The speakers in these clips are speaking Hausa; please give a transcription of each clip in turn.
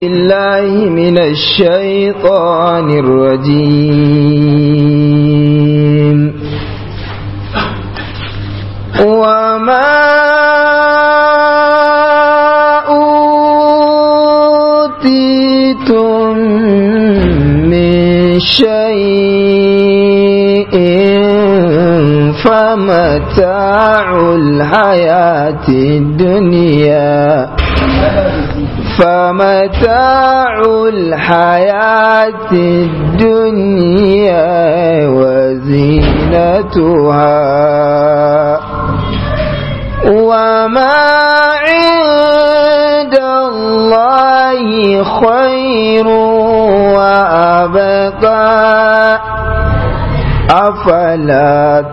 الله من الشيطان الرجيم وما أوتيتم من شيء فمتاع الحياة الدنيا فمتاع الحياة الدنيا وزينتها وما عند الله خير وأبقى أفلا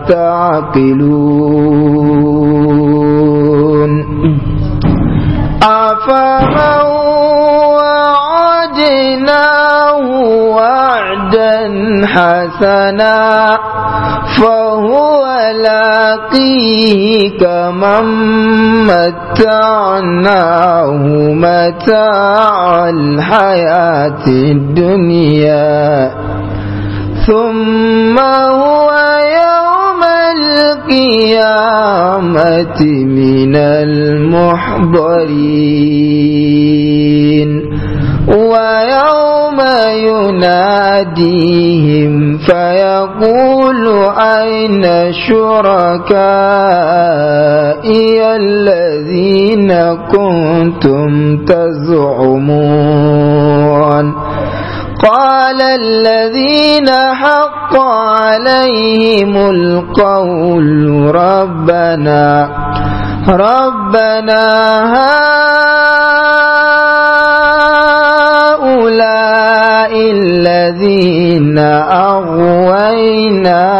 تعقلون أفمن وعدناه وعدا حسنا فهو لاقيه كمن متعناه متاع الحياة الدنيا ثم هو يوم القيامة من المحضرين ويوم يناديهم فيقول أين شركائي الذين كنتم تزعمون قال الذين حق عليهم القول ربنا ربنا هؤلاء الذين أغوينا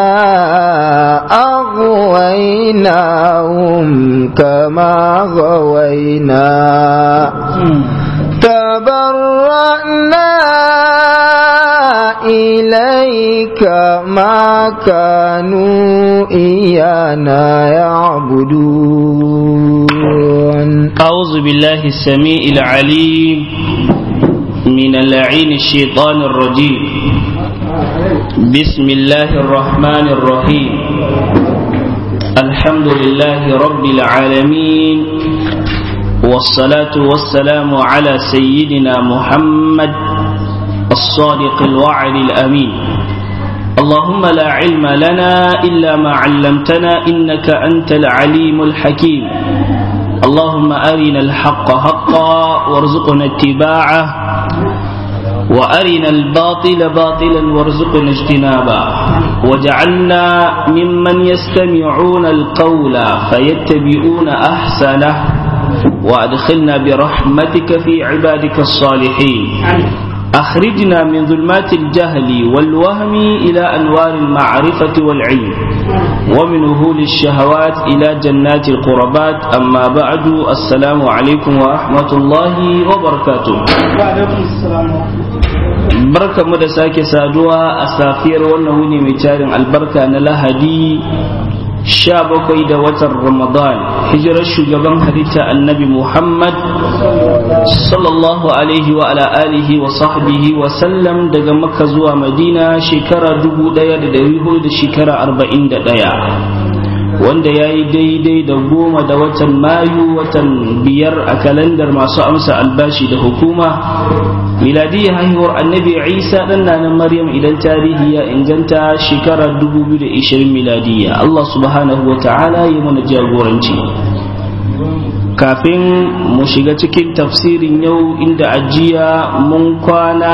أغويناهم كما غوينا تبرأنا إليك ما كانوا إيانا يعبدون أعوذ بالله السميع العليم من اللعين الشيطان الرجيم بسم الله الرحمن الرحيم الحمد لله رب العالمين والصلاة والسلام على سيدنا محمد الصادق الوعد الأمين اللهم لا علم لنا إلا ما علمتنا إنك أنت العليم الحكيم اللهم أرنا الحق حقا وارزقنا اتباعه وأرنا الباطل باطلا وارزقنا اجتنابه وجعلنا ممن يستمعون القول فيتبعون أحسنه وأدخلنا برحمتك في عبادك الصالحين أخرجنا من ظلمات الجهل والوهم إلى أنوار المعرفة والعلم ومن وهول الشهوات إلى جنات القربات أما بعد السلام عليكم ورحمة الله وبركاته وعليكم السلام barka mu da sake saduwa a safiyar wannan wuni mai tarin albarka na lahadi sha bakwai da watan ramadan hijirar shugaban halitta annabi muhammad sallallahu alaihi wa ala alihi wa sahbihi wa sallam daga makka zuwa madina shekara dubu daya da dari hudu da shekara arba'in da daya wanda ya yi daidai da goma da watan mayu watan biyar a kalandar masu amsa albashi da hukuma miladiyya haihuwar annabi isa ɗan na maryam idan tarihi ya inganta shekara 2020 miladiyya allah subhanahu wa ta'ala ya mana jagoranci kafin mu shiga cikin tafsirin yau inda ajiya mun kwana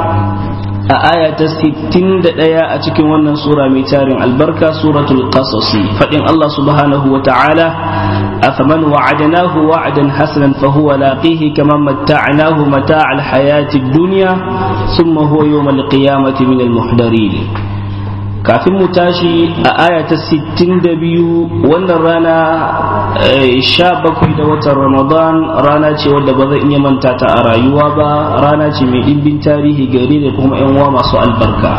a aya ta 61 a cikin wannan sura mai tarin albarka suratul qasasi fadin Allah subhanahu wa ta'ala afaman wa'adnahu wa'dan hasanan fa huwa laqihi kama matta'nahu mata'al hayati dunya thumma huwa yawm al-qiyamati min al-muhdarin kafin mu tashi a aya ta 62 wannan rana sha bakwai da watan ramadan rana ce wadda ba zan iya manta ta a rayuwa ba rana ce mai ɗimbin tarihi gari da kuma 'yan uwa masu albarka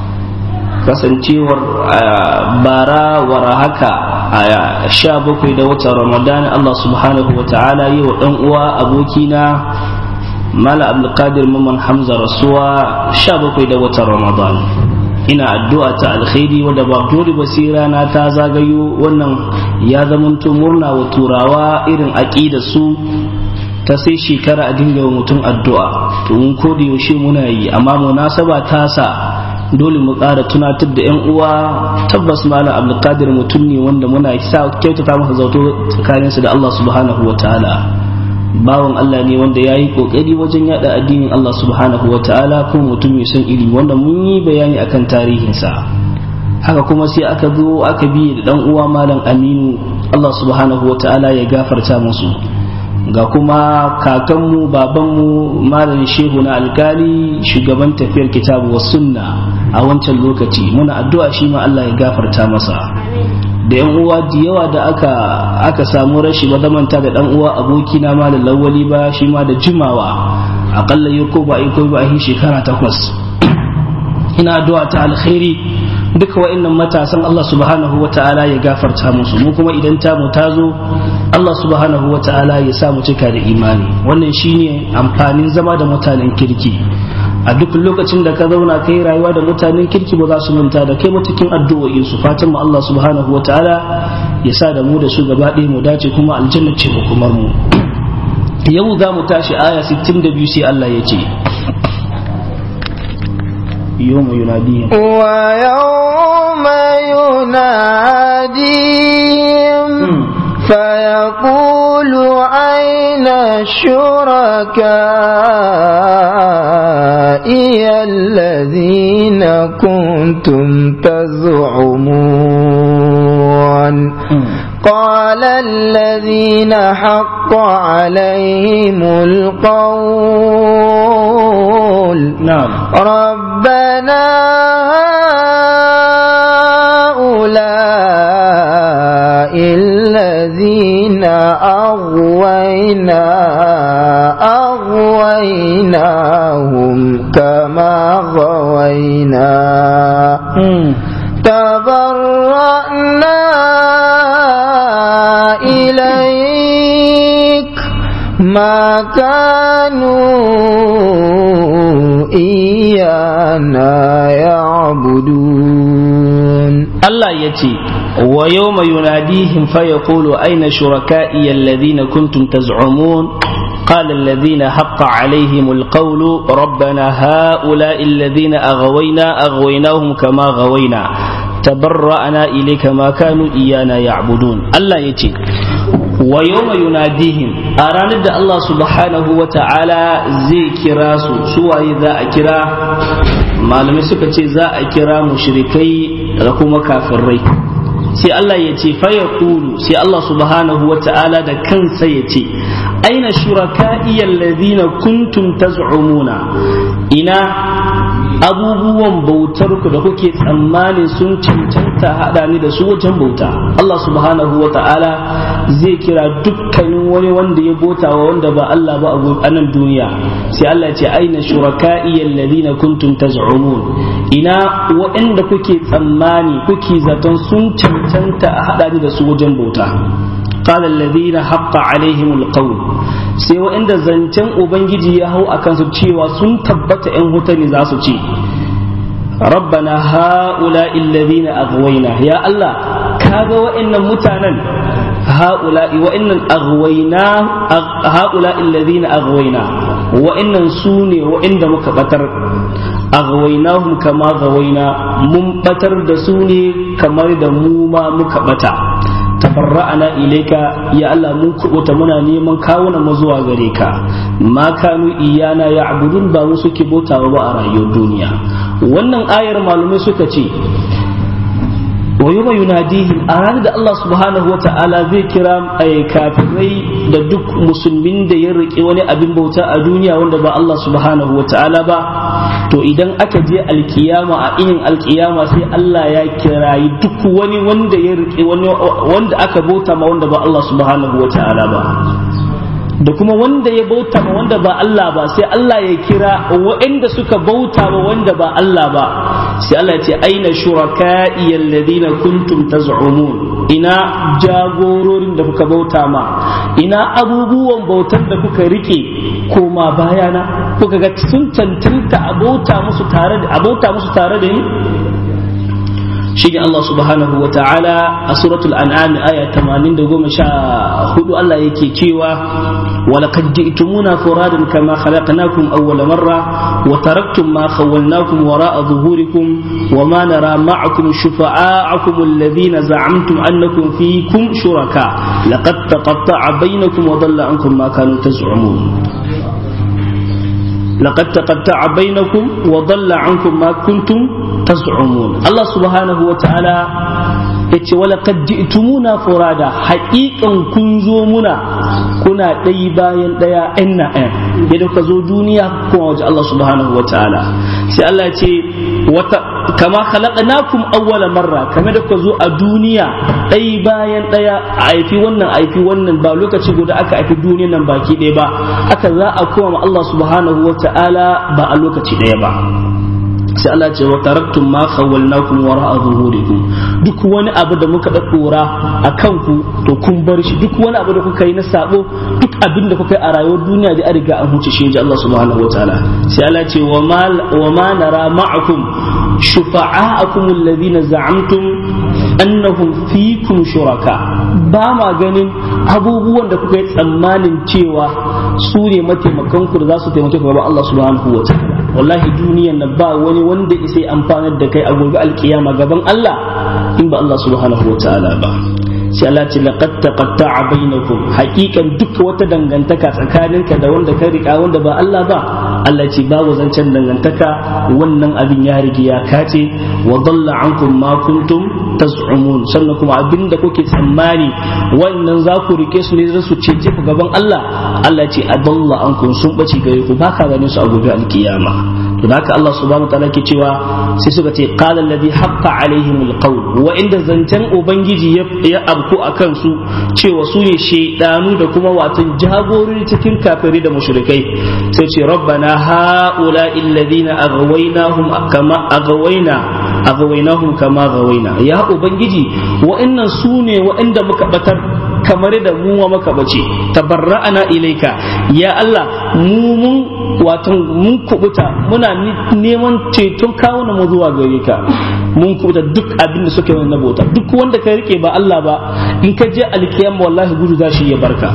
kasancewar bara wara haka a sha bakwai da watan ramadan Allah subhanahu wa ta'ala yi wa ɗan uwa abokina mala abdulkadir mamman hamza rasuwa sha bakwai da watan ramadan ina addu'a ta alkhairi wadda ba dole basira na ta zagayo wannan ya zamanto murna wa turawa irin aƙida su ta sai shekara a dinga wa mutum addu'a to mun ko da yaushe muna yi amma munasaba ta sa dole mu ƙara tunatar da 'yan uwa tabbas malam abdulkadir mutum ne wanda muna sa kyautata masa zauto tsakaninsa da Allah subhanahu wa ta'ala bawan Allah ne wanda ya yi kokari wajen yada addinin Allah subhanahu wa ta'ala kuma mutum mai son ilimi wanda mun yi bayani akan tarihinsa haka kuma sai aka zo aka bi da dan uwa malam Aminu Allah subhanahu wa ta'ala ya gafarta musu ga kuma kakanmu babanmu malam shehu na alkali shugaban tafiyar kitabu wa sunna a wancan lokaci muna addu'a shi ma Allah ya gafarta masa da yan uwa da yawa da aka aka samu rashi ba zamanta da dan uwa aboki na malam lawali ba shi ma da jimawa akalla yau ko ba ai ko ba ai shekara takwas ina addu'a ta alkhairi duka wa'annan matasan Allah subhanahu wa ta'ala ya gafarta musu mu kuma idan ta mu ta zo Allah subhanahu wa ta'ala ya sa mu cika da imani wannan shine amfanin zama da mutanen kirki a duk lokacin da ka zauna kai rayuwa da mutanen kirki ba za su manta da kai cikin addu'o'in su fatan mu Allah subhanahu wa ta'ala ya sa da mu da su gaba ɗaya mu dace kuma aljanna ce mu kuma mu yau za mu tashi aya 62 sai Allah ya ce يوم يناديهم ويوم يناديهم فيقول أين شركائي الذين كنتم تزعمون قال الذين حق عليهم القول نعم ربنا هؤلاء الذين أغوينا أغويناهم كما غوينا تبرأنا إليك ما كانوا إيانا يعبدون Allah ya ce wa yau mai yunadihim fa ya kulu aina shuraka'i alladhina kuntum taz'umun قال الذين حق عليهم القول ربنا هؤلاء الذين أغوينا أغويناهم كما غوينا تبرأنا إليك ما كانوا إيانا يعبدون الله يتي ويوم يناديهم أراند الله سبحانه وتعالى زي كراسو سوى إذا أكرا ما لم يسكت زا أكرا مشركي لكم كافرين sai Allah ya ce faya kulu sai Allah subhanahu wa ta'ala da kansa ya ce aina shuraka'i alladhina kuntum taz'umuna ina abubuwan bautar ku da kuke tsammani sun cancanta hada ni da su wajen bauta Allah subhanahu wa ta'ala zai kira dukkanin wani wanda ya bauta wa wanda ba Allah ba a nan duniya sai Allah ya ce aina shuraka'i alladhina kuntum taz'umun ina waɗanda kuke tsammani kuke zaton sun cancanta a haɗa ni da su wajen bauta قال الذين حق عليهم القول sai waɗanda zancen ubangiji ya hau a kansu cewa sun tabbata 'yan wuta ne za su ce rabbana ha'ula alladhina aghwayna ya Allah kaga waɗannan mutanen ha'ula wa'annan aghwayna ha'ula alladhina aghwayna wa'annan su ne wa'anda muka batar aghwaynahum kama ghawayna mun batar da su ne kamar da mu ma muka bata tabarra'ana ilaika ya Allah mun kubuta muna neman kawuna mu zuwa gare ka ma kanu iyana ya'budun ba mu suke bautawa ba a rayuwar duniya wannan ayar malumai suka ce wa yawma yunadihim a ranar da Allah subhanahu wata'ala zai kira kafirai da duk musulmin da ya riƙe wani abin bauta a duniya wanda ba Allah subhanahu wata'ala ba to idan aka je alkiyama a inin alkiyama sai Allah ya kirayi duk wani wanda ya riƙe wani wanda aka bauta ma wanda ba Allah subhanahu wata'ala ba da kuma wanda ya bauta ma wanda ba Allah ba sai Allah ya kira waɗanda suka bauta ma wanda ba Allah ba sai Allah ya ce aina shuraka'i alladhina kuntum taz'umun ina jagororin da kuka bauta ma ina abubuwan bautar da kuka rike koma bayana kuka ga sun cancanta a bauta musu tare da a bauta musu tare da ni shi ne Allah subhanahu wa ta'ala a suratul an'am aya 80 Allah yake cewa walaqad ji'tumuna furadan kama khalaqnakum awwala marra wa taraktum ma khawwalnakum wara'a zuhurikum wa ma nara ma'akum shufa'a'akum alladhina za'amtum annakum fiikum shuraka laqad taqatta'a bainakum wa dhalla ankum ma kanu taz'umun لقد تقطع بينكم وضل عنكم ما كنتم تزعمون الله سبحانه وتعالى yace wala kad ji'tumuna furada haqiqan kun zo muna kuna ɗaya bayan ɗaya ɗan na ɗaya yadda ka zo duniya kuma waje Allah subhanahu wa ta'ala sai Allah ya ce wata kama khalaqnakum awwala marra kamar da ka zo a duniya ɗaya bayan ɗaya a haifi wannan haifi wannan ba lokaci guda aka haifi duniyan nan baki ɗaya ba aka za a koma Allah subhanahu wa ta'ala ba a lokaci ɗaya ba sai Allah ce wa taraktum ma khawwalnakum wara'a zuhurikum duk wani abu da muka da dora a kanku to kun bar shi duk wani abu da kuka yi na sabo duk abin da kuka yi a rayuwar duniya da an riga an huce shi Allah subhanahu wataala sai Allah ce wa ma wa ma nara ma'akum shufa'a'akum alladhina za'amtum annahum fikum shuraka ba ma ganin abubuwan da kuka yi tsammanin cewa su ne mataimakanku da za su taimake ku gaban Allah subhanahu wataala wallahi duniyan nan ba wani wanda isai amfanar da kai a gobe alkiyama gaban Allah in ba Allah subhanahu wa ta'ala ba sai Allah ce laqad taqatta'a bainakum haqiqan duk wata dangantaka tsakaninka da wanda ka rika wanda ba Allah ba Allah ce babu zancen dangantaka wannan abin ya rige ya kace wa dalla ankum ma kuntum taz'umun sannan kuma abinda kuke tsammani wannan za ku rike su ne za su cece ku gaban Allah Allah ce adalla ankum sun bace gare ku baka ganin su a gobe alkiyama to haka Allah subhanahu wa ta'ala ke cewa sai suka ce qala alladhi haqqa alaihim alqawl wa inda zancen ubangiji ya abku akan su cewa su ne shaidanu da kuma watan jagorori cikin kafirai da mushrikai sai ce rabbana haula alladhina aghawaynahum kama aghawaina aghawaynahum kama aghawaina ya ubangiji wa'annan su ne wa'anda muka batar kamar da mu wa maka bace tabarra'ana ilaika ya Allah mu mun wato mun kubuta muna neman ceton kawo mu zuwa gare ka mun kubuta duk abin da suka yi na bauta duk wanda ka rike ba Allah ba in ka je alkiyama wallahi gudu za shi ya barka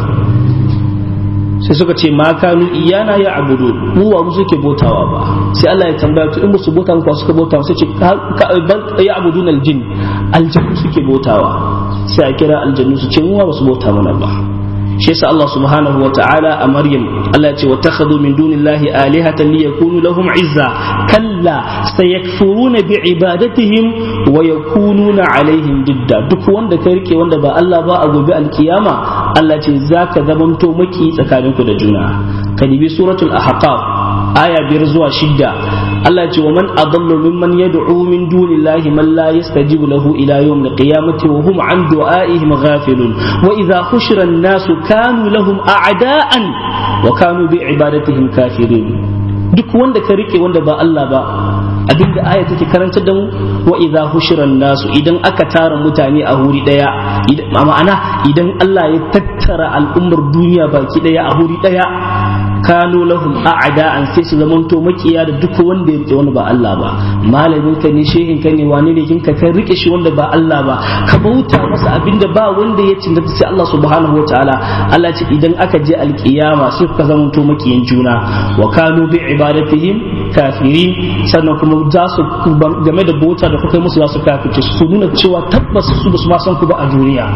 sai suka ce ma kanu iyana ya abudu mu wa suke bautawa ba sai Allah ya tambaya to in ba su bauta ku suka bauta sai ce ya abudun aljin aljannu suke bautawa sai a kira aljannu su ce mu ba su bauta mana ba shi yasa Allah subhanahu wa ta'ala a Maryam Allah ya ce wa takhadhu min dunillahi alihatan liyakunu lahum izza kalla sayakfuruna bi ibadatihim wa yakununa alaihim didda duk wanda ka rike wanda ba Allah ba a gobe alkiyama Allah ce zaka zamanto maki tsakaninku da juna ka dibi suratul ahqaf aya biyar zuwa shidda Allah ce wa man adallu mimman yad'u min dunillahi man la yastajibu lahu ila yawm alqiyamati wa hum an du'aihim ghafilun wa idha hushira an-nasu kanu lahum a'da'an wa kanu bi ibadatihim kafirin duk wanda ka rike wanda ba Allah ba abinda aya take karanta da mu wa idza hushira nasu idan aka tara mutane a huri daya ma'ana idan Allah ya tattara al'ummar duniya baki daya a huri daya kanu lahum a'da'an sai su zamanto makiya da duk wanda ya rike wanda ba Allah ba malamin ka ne shehin ka ne wani ne kin ka kan rike shi wanda ba Allah ba ka bauta masa abinda ba wanda ya cinta sai Allah subhanahu wataala Allah ce idan aka je alkiyama sai ka zamanto makiyan juna wa kanu bi ibadatihim kafirin sannan kuma za su game da bauta da kuka musu za su kafirce su nuna cewa tabbas su ba su ma san ku ba a duniya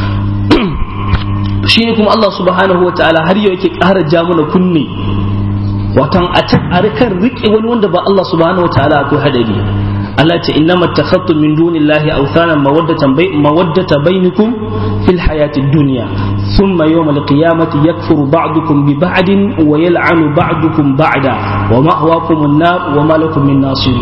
shi ne kuma Allah subhanahu wa ta'ala har yau yake ƙara ja mana kunne watan a kan riƙe wani wanda ba Allah subhanahu wa ta'ala akwai hadari Allah ce inna mattakhadtum min dunillahi awthana mawaddatan bay mawaddata bainakum fil hayati dunya thumma yawm al-qiyamati yakfuru ba'dukum bi ba'din wa yal'anu ba'dukum ba'da wa ma'wakum an-nar wa ma lakum min nasirin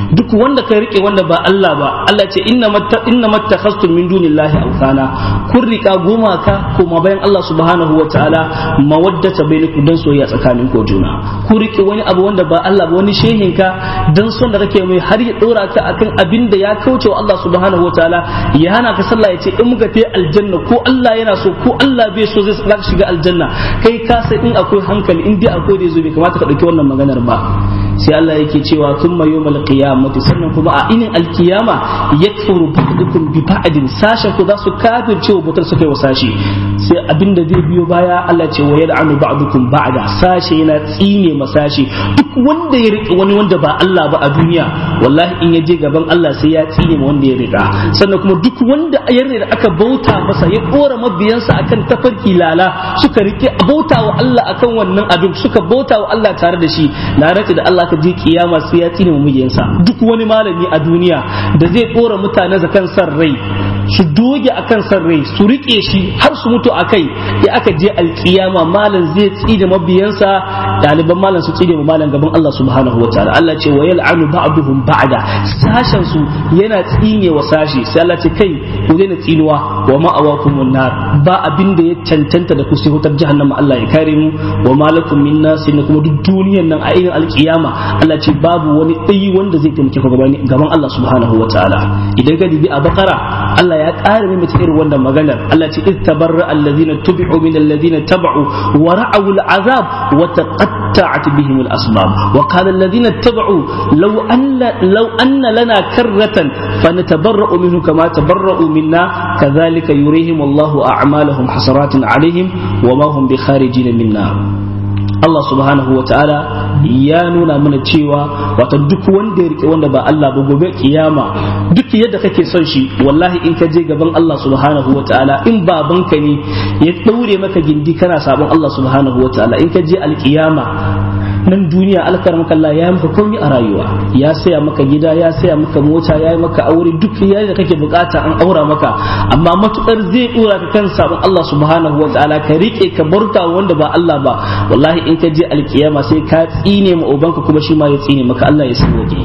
duk wanda ka rike wanda ba Allah ba Allah ce inna matta inna mattakhastum min dunillahi awthana kun rika gumaka kuma bayan Allah subhanahu wa ta'ala mawaddata bainakum dan soyayya tsakanin ku juna ku rike wani abu wanda ba Allah ba wani shehin ka dan son da kake mai har ya dora ka akan abin da ya kauce wa Allah subhanahu wa ta'ala ya hana ka sallah ya ce in muka tafi aljanna ko Allah yana so ko Allah bai so zai zaka shiga aljanna kai ka sai in akwai hankali in dai akwai da yazo bai kamata ka dauki wannan maganar ba sai Allah yake cewa thumma yawmal qiyamati sannan kuma a inin alkiyama yakfuru ba'dukum bi ba'din sashen ku za su kafirce wa butar suka yi wa sashi sai abinda zai biyo baya Allah ce wa yal'anu ba'dukum ba'da sashe yana tsine masashi duk wanda ya riƙe wani wanda ba Allah ba a duniya wallahi in ya je gaban Allah sai ya tsine ma wanda ya riƙa sannan kuma duk wanda ya da aka bauta masa ya kora mabiyansa akan tafarki lala suka rike bauta wa Allah akan wannan abin suka bauta wa Allah tare da shi na rantsi da Allah ka je kiyama sai ya tsine ma mabiyansa duk wani malami a duniya da zai kora mutane zakan san rai su doge akan san rai su rike shi har su mutu akai ya aka je alkiyama malam zai tsine mabiyansa ɗaliban malam su tsine ma malam gaban Allah subhanahu wataala Allah ce wa yal'anu ba'duhum ba'da sashen su yana tsine wa sashi sai Allah ce kai ku daina tsinuwa wa ma'awakum nar ba abin da ya cancanta da ku sai wutar jahannama Allah ya kare mu wa malakum min nasi na kuma duk duniyar nan a irin alkiyama Allah ce babu wani ɗayi wanda zai taimake ku gaban Allah subhanahu wataala idan ka dibi a bakara Allah ya ƙara mai mace irin wannan maganar Allah ce iz tabarra alladhina tubi'u min alladhina taba'u wa ra'aw al'azab wa taqatta'at bihim al-asbab wa qala alladhina taba'u law anna law anna lana karratan fanatabarra'u minhu kama tabarra'u minna kadhalika yurihim Allahu a'malahum hasaratin alaihim wa ma hum bikharijin minna Allah subhanahu wa ta'ala ya nuna mana cewa wata duk wanda ya rike wanda ba Allah ba gobe kiyama duk yadda kake son shi wallahi in ka je gaban Allah subhanahu wa ta'ala in babanka ne ya daure maka gindi kana sabon Allah subhanahu wa ta'ala in ka je alkiyama nan duniya alkaram Allah ya maka komai a rayuwa ya saya maka gida ya saya maka mota ya yi maka aure duk yayin da kake bukata an aura maka amma matukar zai dora ka kan sabon Allah subhanahu wa ta'ala ka rike ka barta wanda ba Allah ba wallahi in ka je alkiyama sai ka tsine ma ubanka kuma shi ma ya tsine maka Allah ya san waje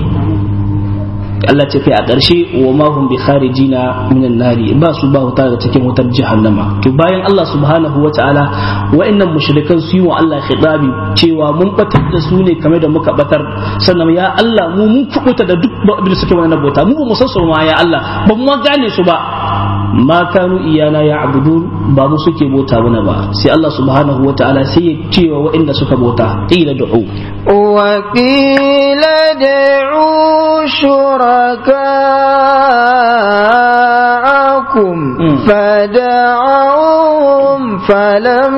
Allah ce kai a ƙarshe wa ma hum bi kharijina minan nari ba su ba wuta da cikin wutar jahannama to bayan Allah subhanahu wa ta'ala wa'annan mushrikan su yi wa Allah khitabi cewa mun batar da su ne kamar da muka batar sannan ya Allah mu mun kubuta da duk abin da suke wannan bauta mu ba mu san su ma ya Allah ba mu gane su ba ma kanu iyana ya abudun ba mu suke bauta mana ba sai Allah subhanahu wa ta'ala sai ya ce wa wa'anda suka bauta qila du'u wa qila da'u شركاءكم فدعوهم فلم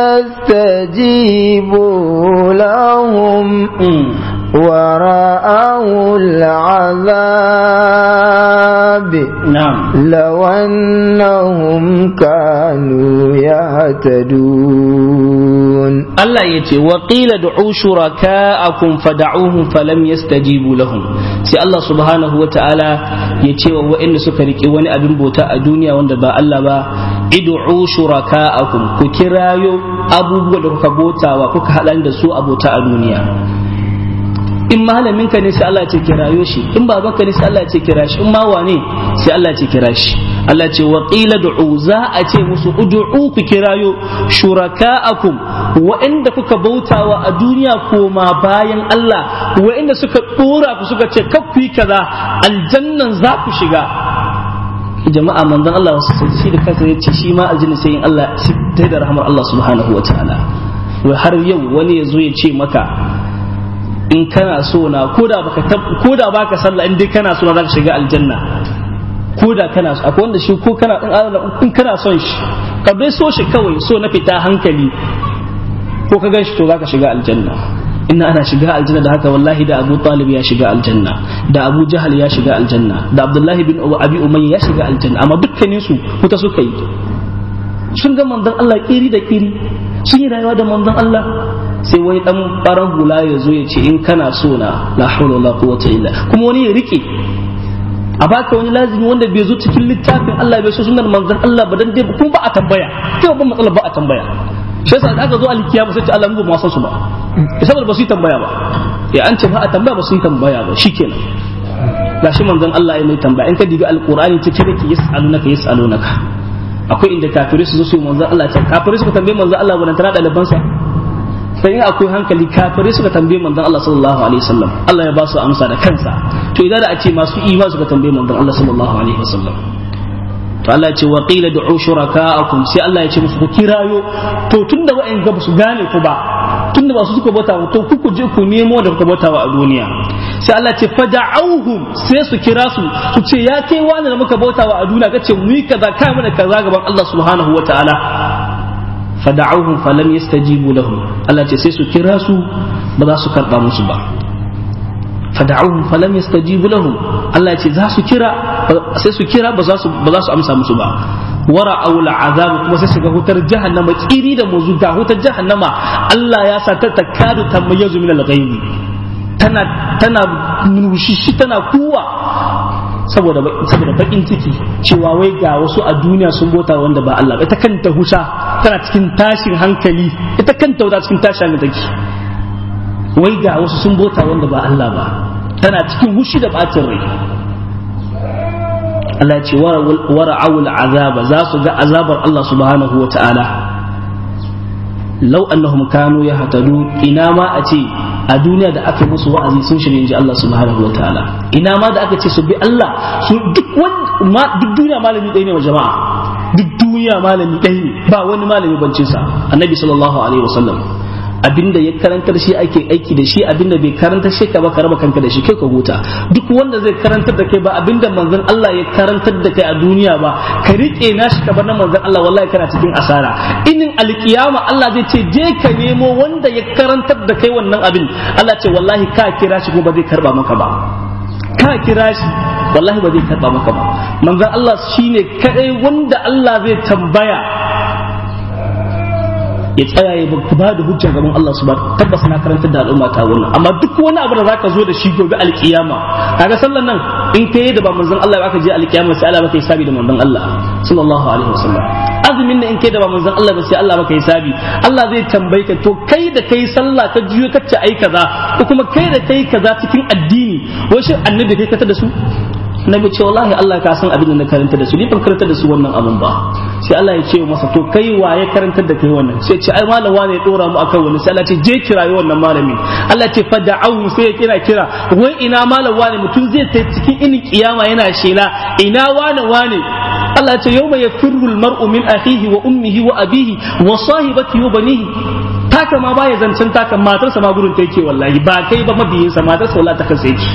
يستجيبوا لهم ورأوا العذاب نعم لو أنهم كانوا يهتدون Allah ya ce wa qila du'u shuraka'akum fad'uhum falam yastajibu lahum sai Allah subhanahu wa ta'ala ya ce wa wa'anda suka rike wani abin bauta a duniya wanda ba Allah ba id'u shuraka'akum ku kirayo abubuwa da kuka bautawa kuka haɗa da su abota a duniya in malamin ka ne sai Allah ce kirayo shi in babanka ne sai Allah ce kira shi in ma wane sai Allah ce kira shi Allah ce wa qila du'u za a ce musu ud'u ku kirayo shuraka'akum wa'anda kuka bautawa a duniya koma bayan Allah wa'anda suka dora ku suka ce kaf ku yi kaza aljannan za ku shiga jama'a manzon Allah shi da kansa ya ce shi ma aljanna sai in Allah sai da rahmar Allah subhanahu wa ta'ala wai har yau wani ya zo ya ce maka in kana so na koda baka koda baka sallah in dai kana so na zaka shiga aljanna koda kana so akwai wanda shi ko kana in kana son shi ka bai so shi kawai so na fita hankali ko ka gan shi to zaka shiga aljanna inna ana shiga aljanna da haka wallahi da Abu Talib ya shiga aljanna da Abu Jahal ya shiga aljanna da Abdullahi bin Abi Umayya ya shiga aljanna amma dukkanin su wuta suka yi sun ga manzon Allah kiri da kiri sun yi rayuwa da manzon Allah sai wani dan farar hula ya zo ya ce in kana so na la hawla wala quwwata illa kuma wani ya rike a baka wani lazimi wanda bai zo cikin littafin Allah bai so sunan manzon Allah ba dan dai kuma ba a tambaya kai ban matsala ba a tambaya shi yasa da aka zo alkiyama sai ce Allah mu ba san su ba saboda ba su yi tambaya ba ya an ce ba a tambaya ba su yi tambaya ba shikenan gashi manzon Allah ya mai tambaya in ka dibi alqur'ani cike da yas'alunaka yas'alunaka akwai inda kafirai su zo su manzon Allah ta kafirai suka tambaye manzon Allah wannan tana daliban sa sai in akwai hankali kafirai suka tambaye manzon Allah sallallahu alaihi wasallam Allah ya ba su amsa da kansa to idan da a ce masu imani suka tambaye manzon Allah sallallahu alaihi wasallam to Allah ya ce wa qila du'u shuraka'akum sai Allah ya ce musu ku kirayo to tunda wa'in ga su gane ku ba tunda ba su suka bauta to ku ku je ku nemo da kuka bautawa a duniya sai Allah ce fada'auhum sai su kira su su ce ya kai wani da muka bautawa a duniya kace mu yi kaza kai mana kaza gaban Allah subhanahu wataala fada'auhum falam yastajibu lahum Allah ce sai su kira su ba za su karba musu ba fada'uhum falam yastajibu lahum Allah ce za su kira sai su kira ba za su ba za su amsa musu ba wara aula azab kuma sai shiga hutar jahannama kiri da muzu ga hutar jahannama Allah ya sa ta takadu tamayyazu min al-ghaibi tana tana nushishi tana kuwa saboda saboda bakin ciki cewa wai ga wasu a duniya sun bota wanda ba Allah ba ita kanta husha tana cikin tashin hankali ita kanta wata cikin tashin hankali take wai ga wasu sun bota wanda ba Allah ba tana cikin hushi da bacin rai Allah ya ce wara awul azaba za su ga azabar Allah subhanahu wa ta'ala lau annahum kanu ya hatadu ina ma a ce a duniya da aka musu wa'azi sun shirya inji Allah subhanahu wa ta'ala ina ma da aka ce su bi Allah su duk duk duniya malami ɗaya ne wa jama'a duk duniya malami ɗaya ne ba wani malami bancinsa annabi sallallahu alaihi wasallam abinda ya karantar shi ake aiki da shi abinda bai karantar shi ka ba ka raba kanka da shi kai ka huta duk wanda zai karantar da kai ba abinda manzon Allah ya karantar da kai a duniya ba ka rike nashi ka bar na manzon Allah wallahi kana cikin asara inin alkiyama Allah zai ce je ka nemo wanda ya karantar da kai wannan abin Allah ce wallahi ka kira shi ko ba zai karba maka ba ka kira shi wallahi ba zai karba maka ba manzon Allah shine kadai wanda Allah zai tambaya ya tsaya ya ba da hujja gaban Allah su ba tabbas na karantar da al'umma ta wannan amma duk wani abu da zaka zo da shi gobe alkiyama kaga sallan nan in kai da ba manzon Allah ba ka je alkiyama sai Allah baka yi sabi da manzon Allah sallallahu alaihi wasallam azumin nan in kai da ba manzon Allah ba sai Allah baka yi sabi Allah zai tambaye ka to kai da kai sallah ka jiyo ka ce ai kaza ko kuma kai da kai kaza cikin addini wai shin annabi kai kata da su nabi ce wallahi Allah ka san abin da na karanta da su ni ban karanta da su wannan abun ba sai Allah ya ce masa to kai wa ya karanta da kai wannan sai ce ai malam wane ya dora mu akan wani sai Allah ce je kirayi wannan malamin Allah ce fada'ahu sai ya kira kira wai ina malam wane mutum zai ta cikin inin kiyama yana shela ina wane wane Allah ce yawma yafirru almar'u min akhihi wa ummihi wa abihi wa sahibatihi wa banihi taka ma baya zancen taka matarsa ma gurin ta yake wallahi ba kai ba mabiyinsa matarsa wallahi ta kansa yake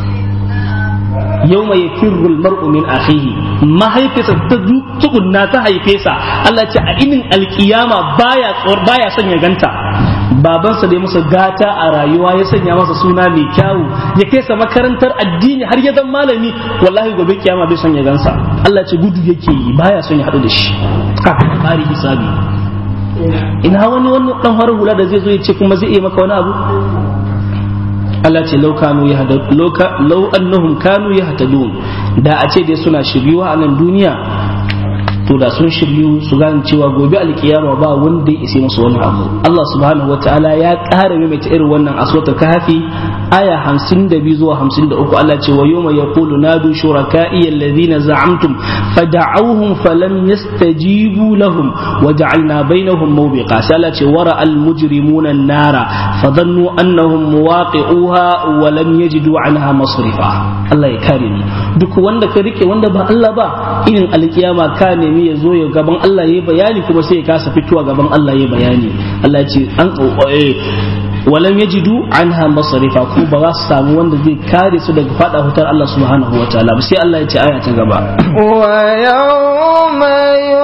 yau mai firrul mar'u min akhihi mahaifisa ta tukunna ta haife sa Allah ce a inin alkiyama baya baya son ya ganta babansa da ya masa gata a rayuwa ya sanya masa suna mai kyawu ya kai sa makarantar addini har ya zan malami wallahi gobe kiyama bai son ya gansa Allah ce gudu yake yi baya son ya haɗu da shi kafin fari hisabi ina wani wani dan farin hula da zai zo ya ce kuma zai iya maka wani abu Allah ce lau kanu ya lau annahum kanu ya hatadun da a ce dai suna shiryuwa a nan duniya to da sun shiryu su gane cewa gobe alkiyama ba wanda ya ise musu wani abu Allah subhanahu wataala ya ƙara maimaita irin wannan aswatul kahfi aya 52 zuwa 53 Allah ce wa yawma yaqulu nadu shuraka'i alladhina za'amtum fad'awhum falam yastajibu lahum waja'alna bainahum mawbiqa sai Allah ce wara al mujrimuna an-nara fadhannu annahum muwaqi'uha wa lam yajidu anha masrifa Allah ya kare ni duk wanda ka rike wanda ba Allah ba irin alkiyama ka nemi ya zo ya gaban Allah ya bayani kuma sai ya kasa fitowa gaban Allah ya bayani Allah ya ce an walam yajidu anha masarifa ko ba za su samu wanda zai kare su daga fada hutar Allah subhanahu wa ta'ala sai Allah ya ce aya ta gaba wa yawma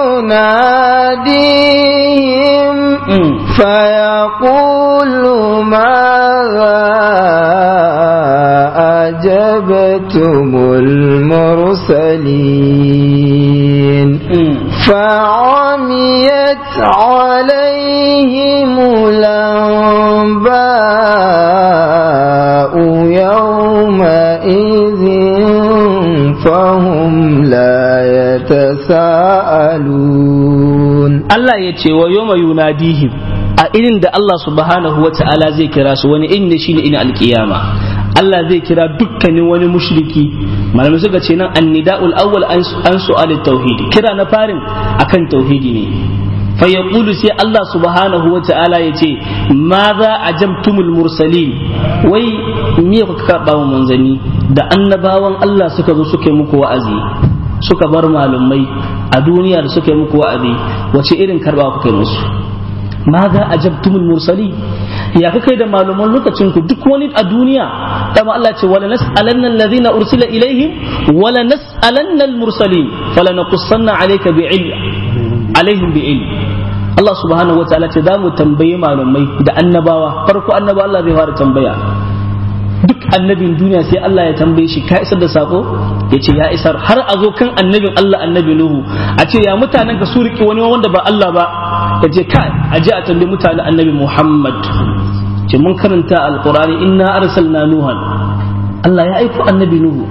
yunadihim fa yaqulu ma أجبتم المرسلين فعميت عليهم الأنباء يومئذ فهم لا يتساءلون الله يتي ويوم يناديهم a irin da Allah subhanahu wa ta'ala zai kira su wani irin shi ne ina alkiyama Allah zai kira dukkanin wani mushriki malamai suka ce nan annida'ul awwal an su'al tauhidi kira na farin akan tauhidi ne fa yaqulu sai Allah subhanahu wa ta'ala yace ma za ajabtumul mursalin wai me kuka karba wa manzani da annabawan Allah suka zo suka yi muku wa'azi suka bar malumai a duniya da suka yi muku wa'azi wace irin karba kuka yi musu ma za ajabtumul mursali ya kai da malaman lokacin ku duk wani a duniya dama Allah ce wala nas'alanna alladhina ursila ilaihim wala nas'alanna al-mursalin fala naqussanna alayka bi ilm alaihim bi ilm Allah subhanahu wa ta'ala ce za mu tambaye malamai da annabawa farko annaba Allah zai fara tambaya duk annabin duniya sai Allah ya tambaye shi ka isar da sako ya ce ya isar har a zo kan annabin Allah annabi Nuhu a ce ya mutanen ka su riƙe wani wanda ba Allah ba ya ce kai a je a tambayi mutanen annabi Muhammad ce mun karanta alqur'ani inna arsalna nuhan Allah ya aiko annabi Nuhu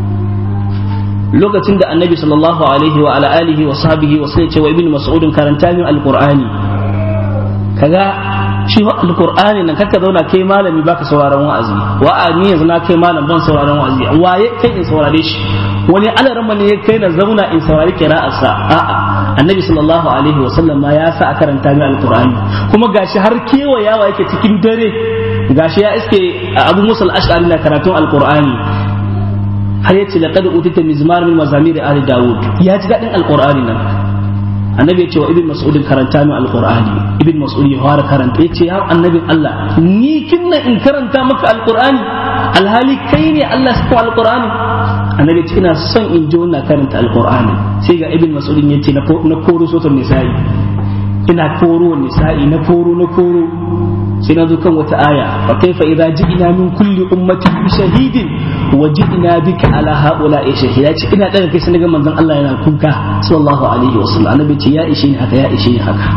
lokacin da annabi sallallahu alaihi wa ala alihi wa sahbihi wa sai ce wa ibnu mas'udin karanta min alqur'ani kaga shi wa alqur'ani nan kaka zauna kai malami baka sauraron wa'azi wa'azi yanzu na kai malam ban sauraron wa'azi waye kai in saurare shi wani alarma ne ya kai na zauna in saurari qira'arsa a'a annabi sallallahu alaihi wa sallam ma ya sa a karanta min alqur'ani kuma gashi har kewayawa yake cikin dare gashi ya iske abu musa al-ash'ari na karatun alqur'ani har yace laqad utita mizmar min mazamir ali daud ya ji dadin alqur'ani nan annabi ya ce wa ibn mas'ud karanta min alqur'ani ibn mas'ud ya fara karanta yace ya annabin Allah ni kinna in karanta maka alqur'ani alhali kai ne Allah ya saka alqur'ani annabi ya ce ina son in ji wannan karanta alqur'ani sai ga ibn mas'ud ya ce na koro sotar nisa'i ina koro nisa'i na koro na koro sai na zo kan wata aya fa kaifa idza ji'na min kulli ummatin bi shahidin wa ji'na bika ala haula ya shahida ce ina daga kai sai ga manzon Allah yana kuka sallallahu alaihi wasallam annabi ce ya ishe ni haka ya ishe ni haka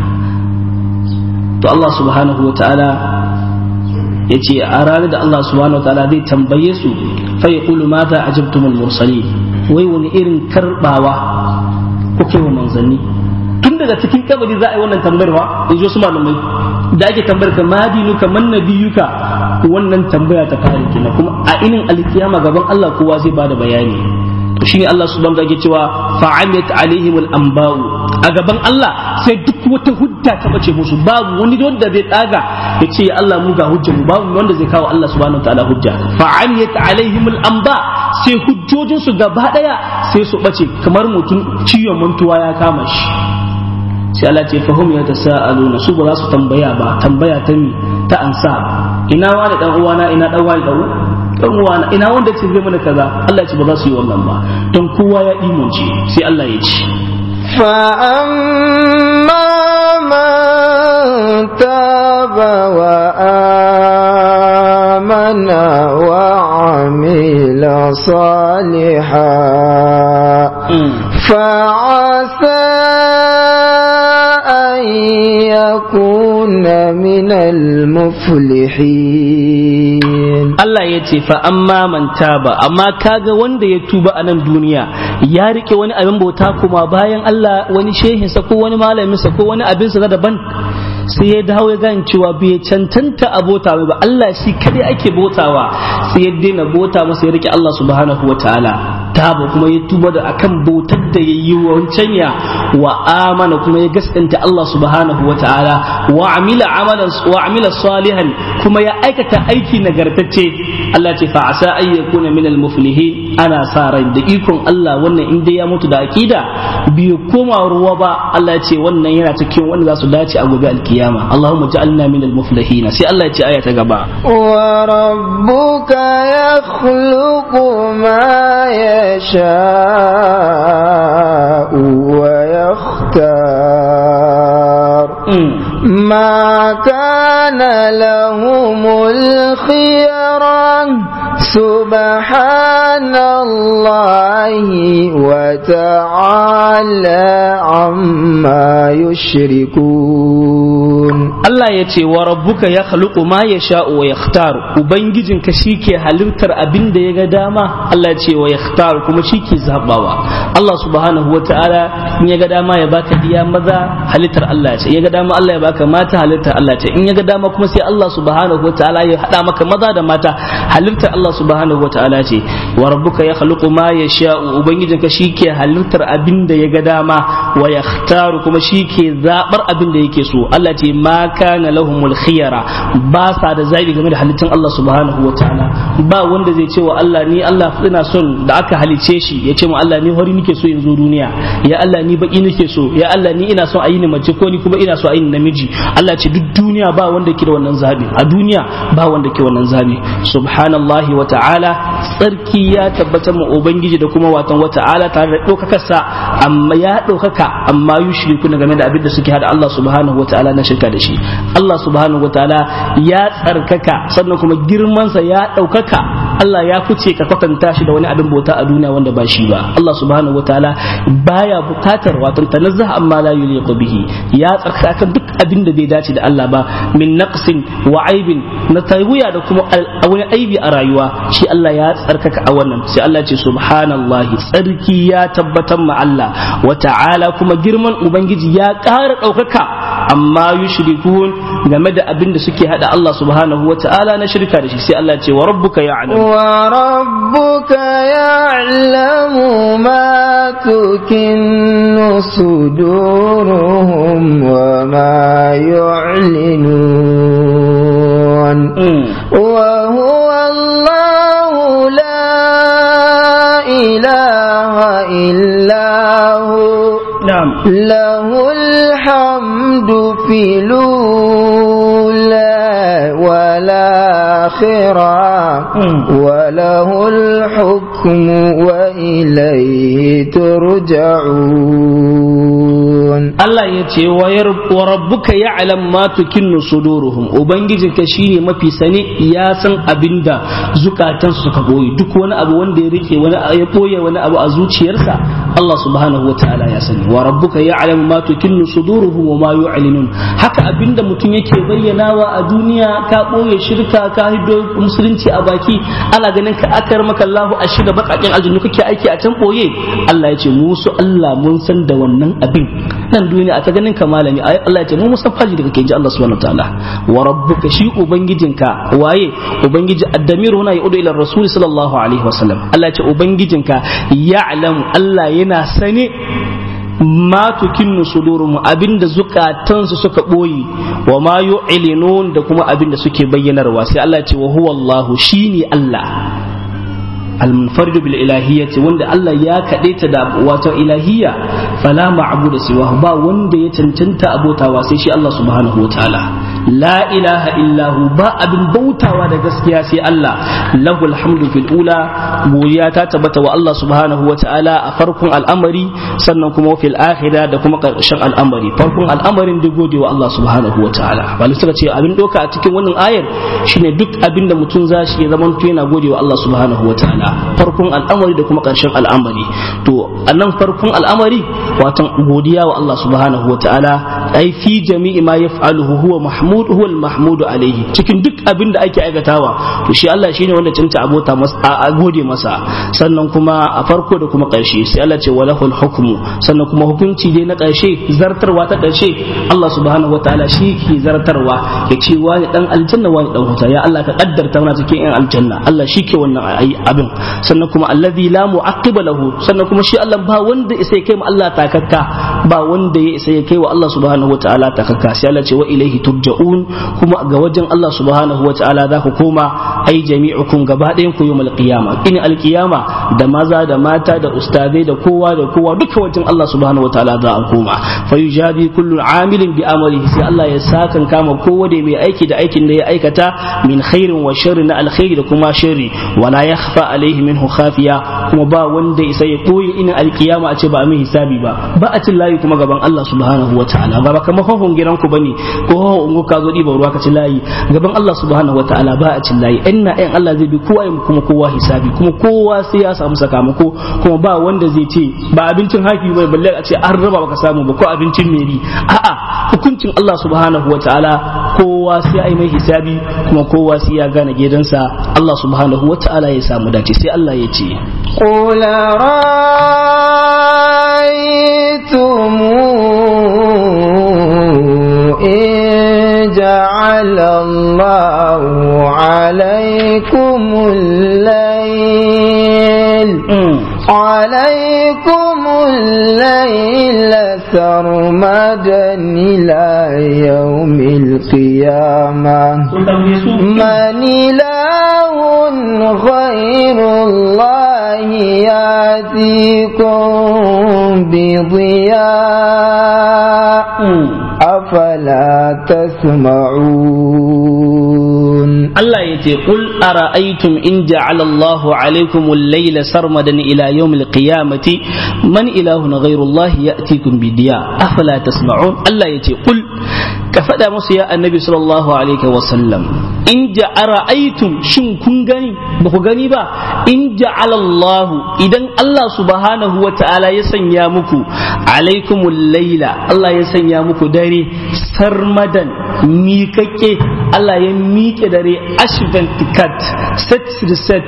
to Allah subhanahu wa ta'ala yace a ranar da Allah subhanahu wa ta'ala zai tambaye su fa yaqulu mata ajabtumul mursalin wai wani irin karbawa kuke wa manzanni tun daga cikin kabari za a yi wannan tambayar ba in ji wasu malamai da ake tambayar ka madinuka man nabiyuka wannan tambaya ta fara kenan kuma a inin alkiyama gaban Allah kowa zai bada bayani to shine Allah subhanahu wa ta'ala cewa fa'amat alaihim al-anba'u a gaban Allah sai duk wata hujja ta bace musu babu wani wanda zai daga ya ce ya Allah mu ga hujjar mu babu wanda zai kawo Allah subhanahu wa ta'ala hujja fa'amat alaihim al-anba sai hujjojin su gaba daya sai su bace kamar mutum ciwon mantuwa ya kama shi sai Allah ce fahum ya tasa'aluna su ba za su tambaya ba tambaya ta mi ta ansa ina wani dan uwana ina dan wani dan dan uwana ina wanda ce zai mana kaza Allah ce ba za su yi wannan ba don kowa ya imunci sai Allah ya ce فأما من تاب وآمن وعمل صالحا فعسى أن يكون من المفلحين Allah ya ce fa amma man taba amma kaga wanda ya tuba a nan duniya ya rike wani abin bauta kuma bayan Allah wani shehinsa ko wani malaminsa ko wani abinsa na daban sai ya dawo ya gane cewa bai cancanta a bota ba Allah shi kadai ake botawa sai ya daina bota masa ya rike Allah subhanahu wa ta'ala taba kuma ya tuba da akan bautar da ya yi wancan ya wa amana kuma ya gaskanta Allah subhanahu wa ta'ala wa amila amalan wa amila salihan kuma ya aikata aiki nagartacce Allah ce fa asa ay yakuna min al-muflihin ana sa ran da ikon Allah wannan in dai ya mutu da aqida bai koma ruwa ba Allah ya ce wannan yana cikin wanda za su dace a gobe alkiyama Allahumma ja'alna min al-muflihin sai Allah ya ce aya ta gaba wa rabbuka yakhluqu ma yasha'u wa yakhtar ما كان لهم الخيرة سبحان الله وتعالى عما يشركون Allah ya ce wa rabbuka ya khaluqu ma yasha'u wa yakhtar ubangijinka shike halittar abin da ya ga dama Allah ya ce wa yakhtar kuma shike zabawa Allah subhanahu wa ta'ala in ya ga dama ya baka diya maza halittar Allah ce ya ga dama Allah ya baka mata halittar Allah ce in ya ga dama kuma sai Allah subhanahu wa ta'ala ya hada maka maza da mata halittar Allah Allah subhanahu wataala ce wa rabbuka yakhluqu ma yasha'u ubangijinka shike halittar abin da ya ga dama wa yakhtaru kuma shike zabar abin da yake so Allah ce ma kana lahumul khiyara ba sa da zabi game da halittun Allah subhanahu wataala ba wanda zai ce wa Allah ni Allah ina son da aka halice shi ya ce mu Allah ni hori nake so in zo duniya ya Allah ni baki nake so ya Allah ni ina son a yi ni mace ko ni kuma ina so a yi ni namiji Allah ce duk duniya ba wanda ke da wannan zabi a duniya ba wanda ke wannan zabi subhanallahi wa ta'ala tsarki ya tabbatar mu ubangiji da kuma watan wa ta'ala tare da daukakar sa amma ya daukaka amma yushriku game da abin da suke hada Allah subhanahu wa ta'ala na shirka da shi Allah subhanahu wa ta'ala ya tsarkaka sannan kuma girman sa ya daukaka Allah ya fice ka kwatanta shi da wani abin bauta a duniya wanda ba shi ba Allah subhanahu wa ta'ala baya bukatar wato tanazzaha amma la yuliqu bihi ya tsarkaka duk abin da bai dace da Allah ba min naqsin wa aibin na tayyiya da kuma wani aibi a rayuwa shi Allah ya tsarkaka a wannan sai Allah ce subhanallahi tsarki ya tabbatar ma Allah wa ta'ala kuma girman ubangiji ya ƙara ɗaukaka amma yushrikun game da abin da suke hada Allah subhanahu wa ta'ala na shirka da shi sai Allah ce wa rabbuka ya'lamu wa rabbuka ya'lamu ma tukinnu suduruhum wa ma yu'linun wa huwa Allah la ilaha illa hu na'am له الحمد في الأولى والآخرة وله الحكم وإليه ترجعون Allah ya ce wa rabbuka ya'lam ma tukinnu suduruhum ubangijinka shine mafi sani ya san abinda zukatansu suka boye duk wani abu wanda ya rike wani ya boye wani abu a zuciyarsa Allah subhanahu wataala ya sani wa rabbuka ya'lam ma tukinnu suduruhum wa ma yu'linun haka abinda mutum yake bayyanawa a duniya ka boye shirka ka hiddo musulunci a baki ana ganin ka akar maka Allahu a shida bakakin aljannu kake aiki a can boye Allah ya ce musu Allah mun san da wannan abin nan duniya a ta ganin ka malami ai Allah ya ce mu musan faji daga ji Allah subhanahu wataala wa rabbuka shi ubangijinka waye ubangiji addamir huna ya udu ila rasul sallallahu alaihi wasallam Allah ya ce ubangijinka ya'lamu Allah yana sane ma tukinnu sudurum abinda zukatansu suka boyi wa ma yu'linun da kuma abinda suke bayyanarwa sai Allah ya ce wa huwa Allah shine Allah المنفرد بالإلهية وند الله يا كديت دا واتو إلهية فلا معبود سواه با وند يتنتنت أبو تواسي شي الله سبحانه وتعالى لا إله إلا هو با أبن بوتا ودا gaskiya sai Allah lahu alhamdu fil ula godiya ta tabbata wa Allah subhanahu wa ta'ala a farkon al'amari sannan kuma fil akhirah da kuma karshen al'amari farkon al'amarin da gode wa Allah subhanahu wa ta'ala bali suka ce abin doka a cikin wannan ayar shine duk abin da mutum zashi ya zama yana gode wa Allah subhanahu wa ta'ala farkon al'amari da kuma ƙarshen al'amari to a nan farkon al'amari watan godiya wa Allah subhanahu wa ta'ala ai fi jami'i ma yaf'aluhu huwa mahmud huwa al-mahmudu alaihi cikin duk abin da ake aikatawa to shi Allah shine wanda cinta abota masa a gode masa sannan kuma a farko da kuma ƙarshe sai Allah ce walahul hukmu sannan kuma hukunci dai na ƙarshe zartarwa ta ƙarshe Allah subhanahu wa ta'ala shi ke zartarwa ya ce wani dan aljanna wani dan wuta ya Allah ka kaddarta mana cikin yan aljanna Allah shi ke wannan abin sannan kuma allazi la mu'aqqiba lahu sannan kuma shi Allah ba wanda isa ya kai mu Allah takakka ba wanda ya isa ya kai wa Allah subhanahu wataala takakka sai Allah ce wa ilaihi turja'un kuma ga wajen Allah subhanahu wataala za ku koma ai jami'ukum gaba ɗayan ku yawmal qiyama in alqiyama da maza da mata da ustadai da kowa da kowa duka wajen Allah subhanahu wataala za a koma fa yujadi kullu amilin bi amalihi sai Allah ya sakan kama kowa da mai aiki da aikin da ya aikata min khairin wa sharri na alkhairi da kuma sharri wala yakhfa alaihi minhu khafiya kuma ba wanda isa ya koyi inin alkiyama a ce ba a min hisabi ba ba a cin layi kuma gaban Allah subhanahu wa ta'ala ba ba kamar hohon gidan ku bane ko hohon ungo ka zo diba ruwa ka ci layi gaban Allah subhanahu wa ta'ala ba a cin layi in na ɗayan Allah zai bi kowa ya kuma kowa hisabi kuma kowa sai ya samu sakamako kuma ba wanda zai ce ba abincin haki bai balle a ce an raba baka samu ba ko abincin meri a'a hukuncin Allah subhanahu wa ta'ala kowa sai ai mai hisabi kuma kowa sai ya gane gidansa Allah subhanahu wa ta'ala ya samu dace sai Allah ya ce قل رأيتم إن جعل الله عليكم يأتيكم الليل سرمدا إلى يوم القيامة من إله غير الله يأتيكم بضياء أفلا تسمعون Allah ya ce qul ara'aytum in ja'ala Allahu alaykum al-layla sarmadan ila yawm al-qiyamati man ilahun ghayru Allah ya'tikum bidiya afala tasma'un Allah ya ce qul ka faɗa musu ya annabi sallallahu alaihi wa sallam in ja'ara aitum shin kun gani ba ku gani ba in ja'ala Allahu idan Allah subhanahu wa ta'ala ya sanya muku alaikumul laila Allah ya sanya muku dare sarmadan miƙaƙe Allah ya miƙe dare ashvan tikat set to set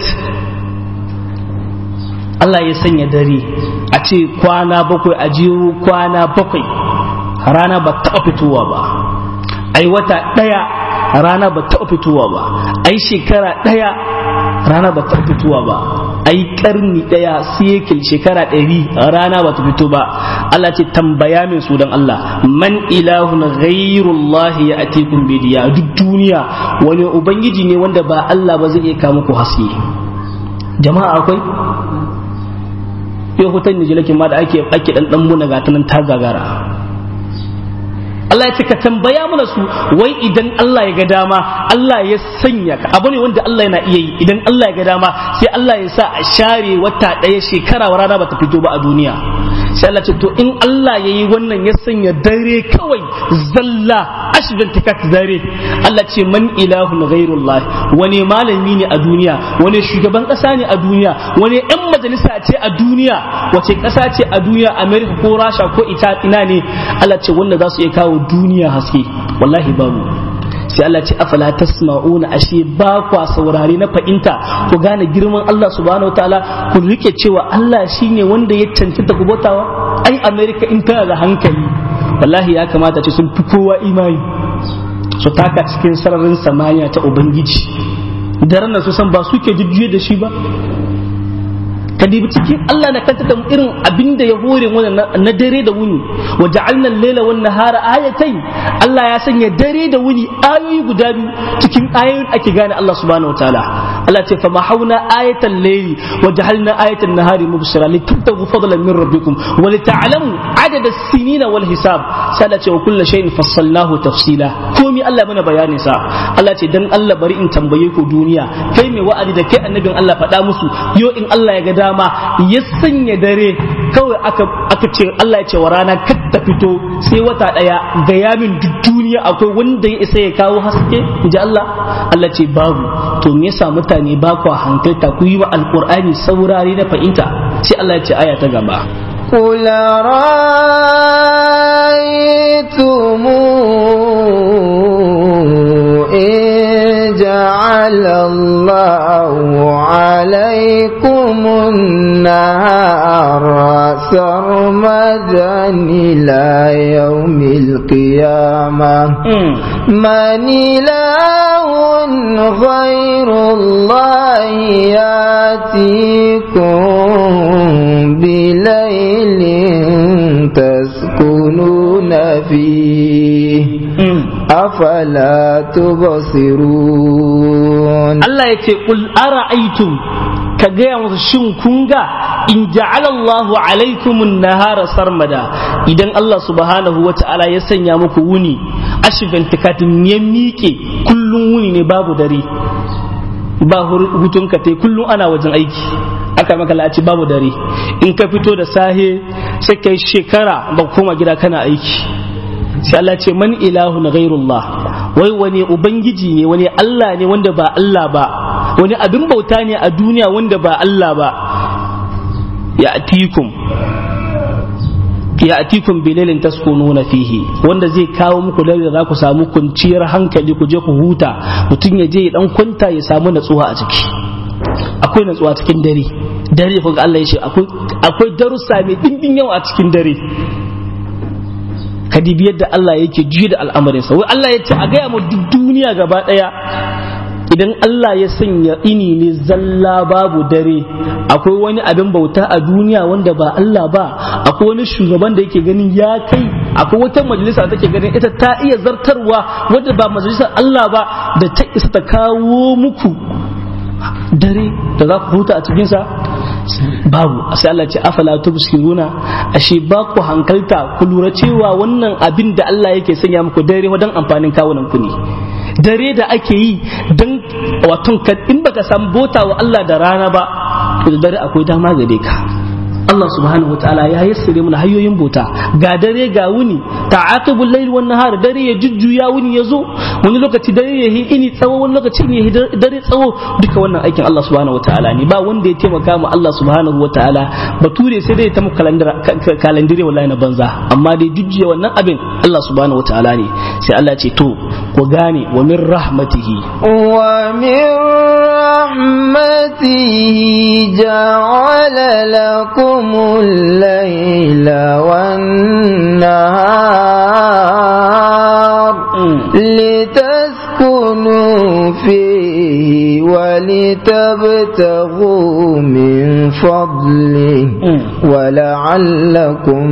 Allah ya sanya dare a ce kwana bakwai a jiyo kwana bakwai rana ba taɓa fitowa ba ai wata ɗaya rana ba taɓa fitowa ba ai shekara ɗaya rana ba taɓa fitowa ba ai karni ɗaya siyekil shekara ɗari rana ba ta fito ba Allah ce tambaya min su don Allah man ilahun ghairullah ya atikum bidiya duk duniya wani ubangiji ne wanda ba Allah ba zai iya kawo muku haske jama'a akwai yau hutan nijilakin ma da ake ake dan dan muna ga ta gagara Allah ya ce ka tambaya mana su wai idan Allah ya ga dama Allah ya sanya ka abu ne wanda Allah yana iya yi idan Allah ya ga dama sai Allah ya sa a share wata ɗaya shekara wa rana bata fito ba a duniya sai Allah ce to in Allah ya yi wannan ya sanya dare kawai zalla ashdan tikat dare Allah ce man ilahun ghairullah wani malami ne a duniya wani shugaban ƙasa ne a duniya wani yan majalisa ce a duniya wace ƙasa ce a duniya America ko Rasha ko ita ina ne Allah ce wanda za su iya kawo duniya haske wallahi babu sai Allah ce afala tasma'una ashe ba kwa saurare na fahimta ku gane girman Allah subhanahu wataala ku rike cewa Allah shine wanda ya cancanta ku bautawa ai America in tana da hankali wallahi ya kamata ce sun fi kowa imani su taka cikin sararin samaniya ta ubangiji daren nan su san ba suke jujjuye da shi ba ka dibi cikin Allah na kanta da irin abin da ya hore mana na dare da wuni wa ja'alna al-laila wan nahara ayatayn Allah ya sanya dare da wuni ayoyi guda biyu cikin ayoyin ake gane Allah subhanahu wataala Allah ce fa mahawna ayatan layli wa ja'alna ayatan nahari mubsira litabtagu fadlan min rabbikum wa lita'lamu adada as-sinina wal hisab sai Allah ce wa kullu shay'in fassalnahu tafsila komi Allah mana bayanin sa Allah ce dan Allah bari in tambaye ku duniya kai mai wa'adi da kai annabin Allah faɗa musu yo in Allah ya ga dama ya sanya dare kawai aka aka ce Allah ya ce wa rana kar ta fito sai wata daya ga yamin duk duniya akwai wanda ya isa ya kawo haske inji Allah Allah ce babu to me yasa mutane ba ku hankalta ku yi wa alqur'ani saurare na fahimta sai Allah ya ce aya ta gaba قل رأيتم إن جعل الله عليكم النهار سرمدا إلى يوم القيامة من إله غير الله ياتيكم بليل تسكنون فيه أفلا تبصرون Allah ya ce qul ara'aytum ka gaya musu shin kun ga in ja'ala Allahu alaikumun nahara sarmada idan Allah subhanahu wa ta'ala ya sanya muku wuni ashifin tikatin ya miƙe kullum wuni ne babu dare ba hutun ka tai kullum ana wajen aiki aka maka la'aci babu dare in ka fito da sahe sai kai shekara ba koma gida kana aiki sai Allah ce man ilahu na ghairullah wai wani ubangiji ne wani Allah ne wanda ba Allah ba wani abin bauta ne a duniya wanda ba Allah ba ya atikum ya atikum bilalin taskununa fihi wanda zai kawo muku dare da za ku samu kunciyar hankali ku je ku huta mutum ya je ya dan kwanta ya samu natsuwa a ciki akwai natsuwa cikin dare dare kun Allah ya ce akwai akwai darussa mai dimbin yawa a cikin dare kadibi yadda Allah yake juye da al'amarinsa wai Allah ya ce a gaya mu duk duniya gaba daya idan Allah ya sanya ini ne zalla babu dare akwai wani abin bauta a duniya wanda ba Allah ba akwai wani shugaban da yake ganin ya kai akwai wata majalisa da take ganin ita ta iya zartarwa wadda ba majalisar Allah ba da ta isa ta kawo muku dare da za ku huta a cikinsa babu sai Allah ce afala tubsiruna ashe ba ku hankalta ku lura cewa wannan abin da Allah yake sanya muku dare wadan amfanin kawunan ku ne dare da ake yi don waton in baka san bota wa Allah da rana ba to da dare akwai dama gare ka Allah subhanahu wataala ya yassare mana hanyoyin bota ga dare ga wuni ta'aqibul layl wan nahar dare ya jujjuya wuni ya zo wani lokaci dare ya yi ini tsawo wani lokaci ne ya dare tsawo duka wannan aikin Allah subhanahu wataala ne ba wanda ya taimaka mu Allah subhanahu wataala bature sai dai ta muku kalandire wallahi na banza amma dai jujjuya wannan abin Allah subhanahu wataala ne sai Allah ce to ku gane wa min rahmatihi wa min rahmatihi ja'ala lakum الليل والنهار لتسكنوا فيه ولتبتغوا من فضله ولعلكم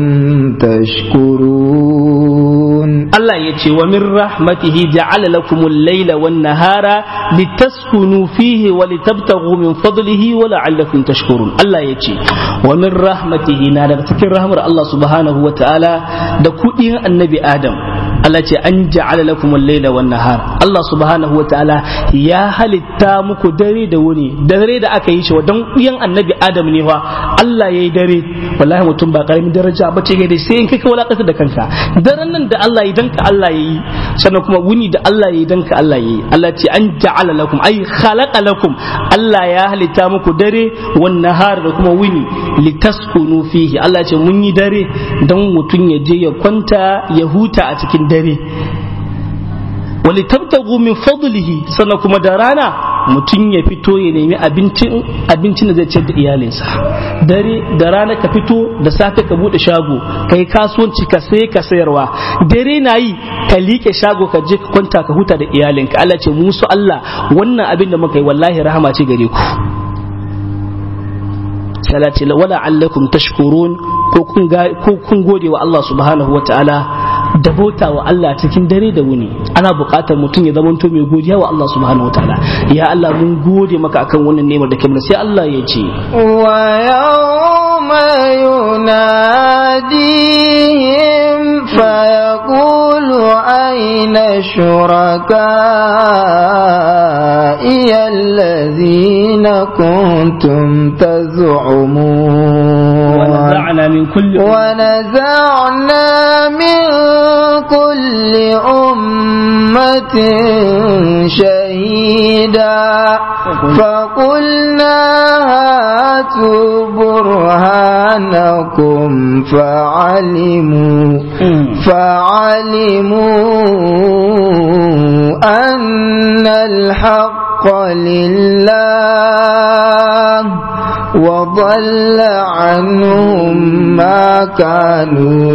تشكرون الله يتي ومن رحمته جعل لكم الليل والنهار لتسكنوا فيه ولتبتغوا من فضله ولعلكم تشكرون الله يتي ومن رحمته نادر تكن رحمة الله سبحانه وتعالى دكوئين النبي آدم Allah ce an ja'ala lakum al-laila wan nahar Allah subhanahu wa ta'ala ya halitta muku dare da wuni dare da aka yi shi wa dan uyan annabi Adam ne fa Allah yayi dare wallahi mutum ba karamin daraja ba ce da sai in kai ka walakata da kanka daren nan da Allah yi dan ka Allah yayi sannan kuma wuni da Allah yayi dan ka Allah yayi Allah ce an ja'ala lakum ay khalaqa lakum Allah ya halitta muku dare wan nahar da kuma wuni litaskunu fihi Allah ce mun yi dare dan mutum ya je ya kwanta ya huta a cikin dare wali tabtagu min fadlihi sannan kuma da rana mutum ya fito ya nemi abincin abincin da zai ciyar da iyalinsa dare da rana ka fito da safe ka bude shago kai kasuwanci ka sai ka sayarwa dare na yi ka liƙe shago ka je ka kwanta ka huta da iyalinka Allah ce musu Allah wannan abin da muka yi wallahi rahama ce gare ku Allah ce wala allakum tashkurun ko kun gode wa Allah subhanahu wa ta'ala da bauta wa Allah cikin dare da wuni ana buƙatar mutum ya zamanto mai godiya wa Allah subhanahu wa ta'ala ya Allah mun gode maka akan wannan nemar da kai sai Allah ya ce wa yawma yunadihim fa yaqulu ayna shuraka'i alladhina kuntum taz'umun ونزعنا من كل ونزعنا من كل أمة شهيدا فقلنا هاتوا برهانكم فعلموا فعلموا أن الحق لله وضل عنهم ما كانوا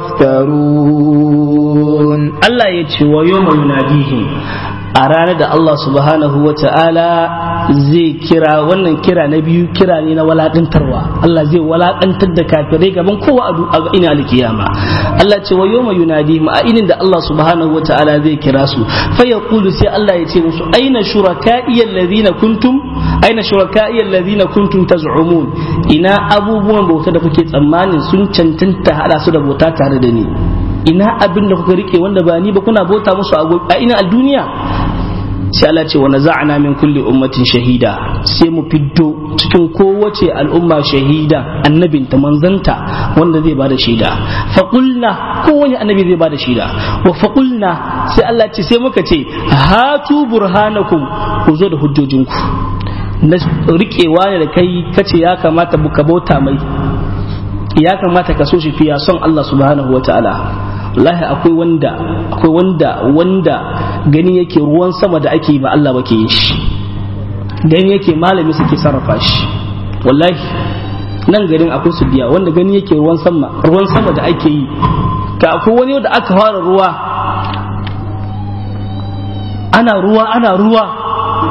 يفترون Allah ya ce wa yau yunadihim a ranar da Allah subhanahu wa ta'ala zai kira wannan kira na biyu kira ne na walaƙantarwa Allah zai walaƙantar da kafirai gaban kowa a ina alkiyama Allah ce wa yau yunadihim a inin da Allah subhanahu wa ta'ala zai kira su fa yaqulu sai Allah ya ce musu aina shuraka'i alladhina kuntum aina shuraka'i alladhina kuntum taz'umun ina abubuwan bauta da kuke tsammanin sun cancanta hada su da bauta tare da ni ina abin da kuka rike wanda ba ni ba kuna bauta musu a ina a duniya sai Allah ce wa naza'na min kulli ummatin shahida sai mu fiddo cikin kowace al'umma shahida annabinta manzanta wanda zai bada shaida faqulna kowane annabi zai bada shaida wa faqulna sai Allah ce sai muka ce hatu burhanakum ku zo da hujjojinku na rikewa ne da kai kace ya kamata ka bauta mai ya kamata ka so shi fiya son Allah subhanahu wa ta'ala wallahi akwai wanda akwai wanda wanda gani yake ruwan sama da ake ba Allah bake yin shi gani yake malami suke sarrafa shi wallahi nan garin akwai su biya wanda gani yake ruwan sama ruwan sama da ake yi ka akwai wani da aka fara ruwa ana ruwa ana ruwa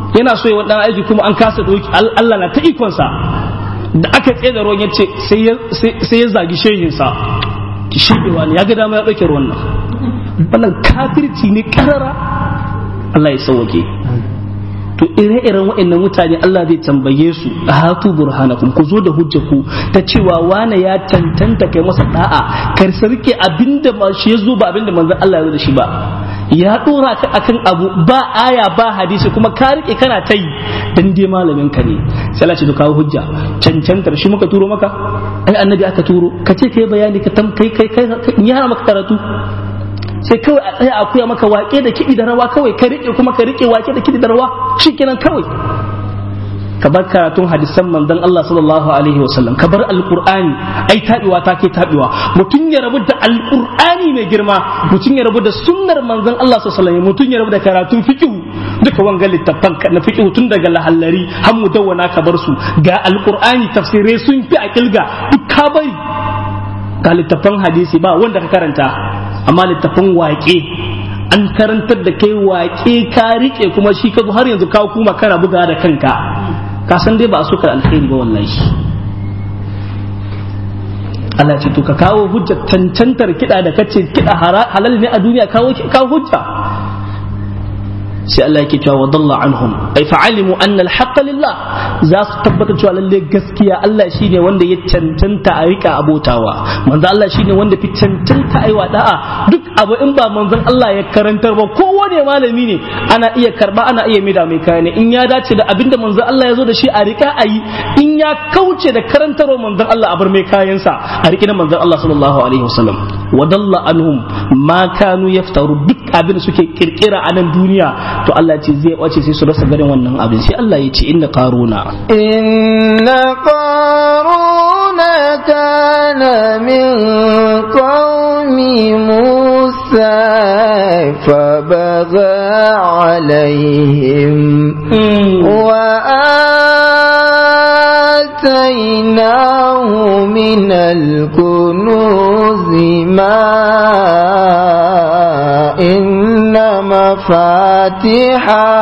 yana so ya dan aiki kuma an kasa doki Allah na ta ikonsa da aka tsaye da ruwan yace sai ya zagi shehinsa ki shebewa ne ya ga dama ya dauke ruwan nan wannan kafirci ne karara Allah ya sauke to ire-iren waɗannan mutane Allah zai tambaye su a hatu burhanakum ku zo da hujja ku ta cewa wane ya tantanta kai masa da'a kar sarki abinda ma shi yazo ba abinda manzon Allah ya zo da shi ba ya dora ka akan abu ba aya ba hadisi kuma ka rike kana ta yi dan dai malamin ka ne sai Allah ce to kawo hujja cancantar shi muka turo maka ai annabi aka turo ka ce kai bayani ka tam kai kai kai ya maka karatu sai kawai a tsaya a koya maka wake da kiɗi da rawa kawai ka riƙe kuma ka riƙe wake da kiɗi da rawa shikenan kawai ka bar karatun hadisan manzon Allah sallallahu alaihi wasallam ka bar alqur'ani ai tabiwa ta ke tabiwa mutum ya rabu da alqur'ani mai girma mutum ya rabu da sunnar manzon Allah sallallahu alaihi wasallam mutum ya rabu da karatun fiqh duka wanga littafan na fiqh tun daga lahallari har mudawwana ka bar su ga alqur'ani tafsirai sun fi a kilga duk ka bari ga littafan hadisi ba wanda ka karanta amma littafin waƙe an karantar da kai waƙe ka riƙe kuma shi ka har yanzu ka kuma kana buga da kanka ka san dai ba a suka alkhairi ba wallahi Allah ce to ka kawo hujja tantantar kiɗa da kace kiɗa halal ne a duniya kawo kawo hujja sai Allah yake cewa wadalla anhum ay fa'alimu anna al lillah za su tabbata cewa lalle gaskiya Allah shine wanda ya cancanta a rika abotawa manzo Allah shine wanda fi cancanta aiwa da'a duk abu in ba manzon Allah ya karantar ba kowane malami ne ana iya karba ana iya mida mai kaya ne in ya dace da abinda manzon Allah ya zo da shi a rika ayi in ya kauce da karantarwa manzon Allah a bar mai kayansa a riki na manzon Allah sallallahu alaihi wasallam wadalla anhum ma kanu yaftaru duk abin da suke kirkira a nan duniya to Allah ce zai wace sai su rasa garin wannan abin sai Allah ya ce inna qaruna inna qaruna kana min qaumi musa fa baga alaihim wa آتيناه من الكنوز ما إن مفاتحه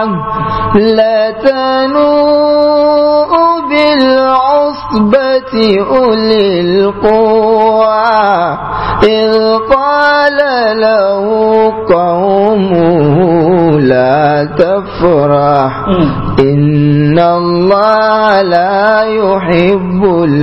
لتنوء بالعصبة أولي القوى إذ قال له قومه لا تفرح إن الله لا يحب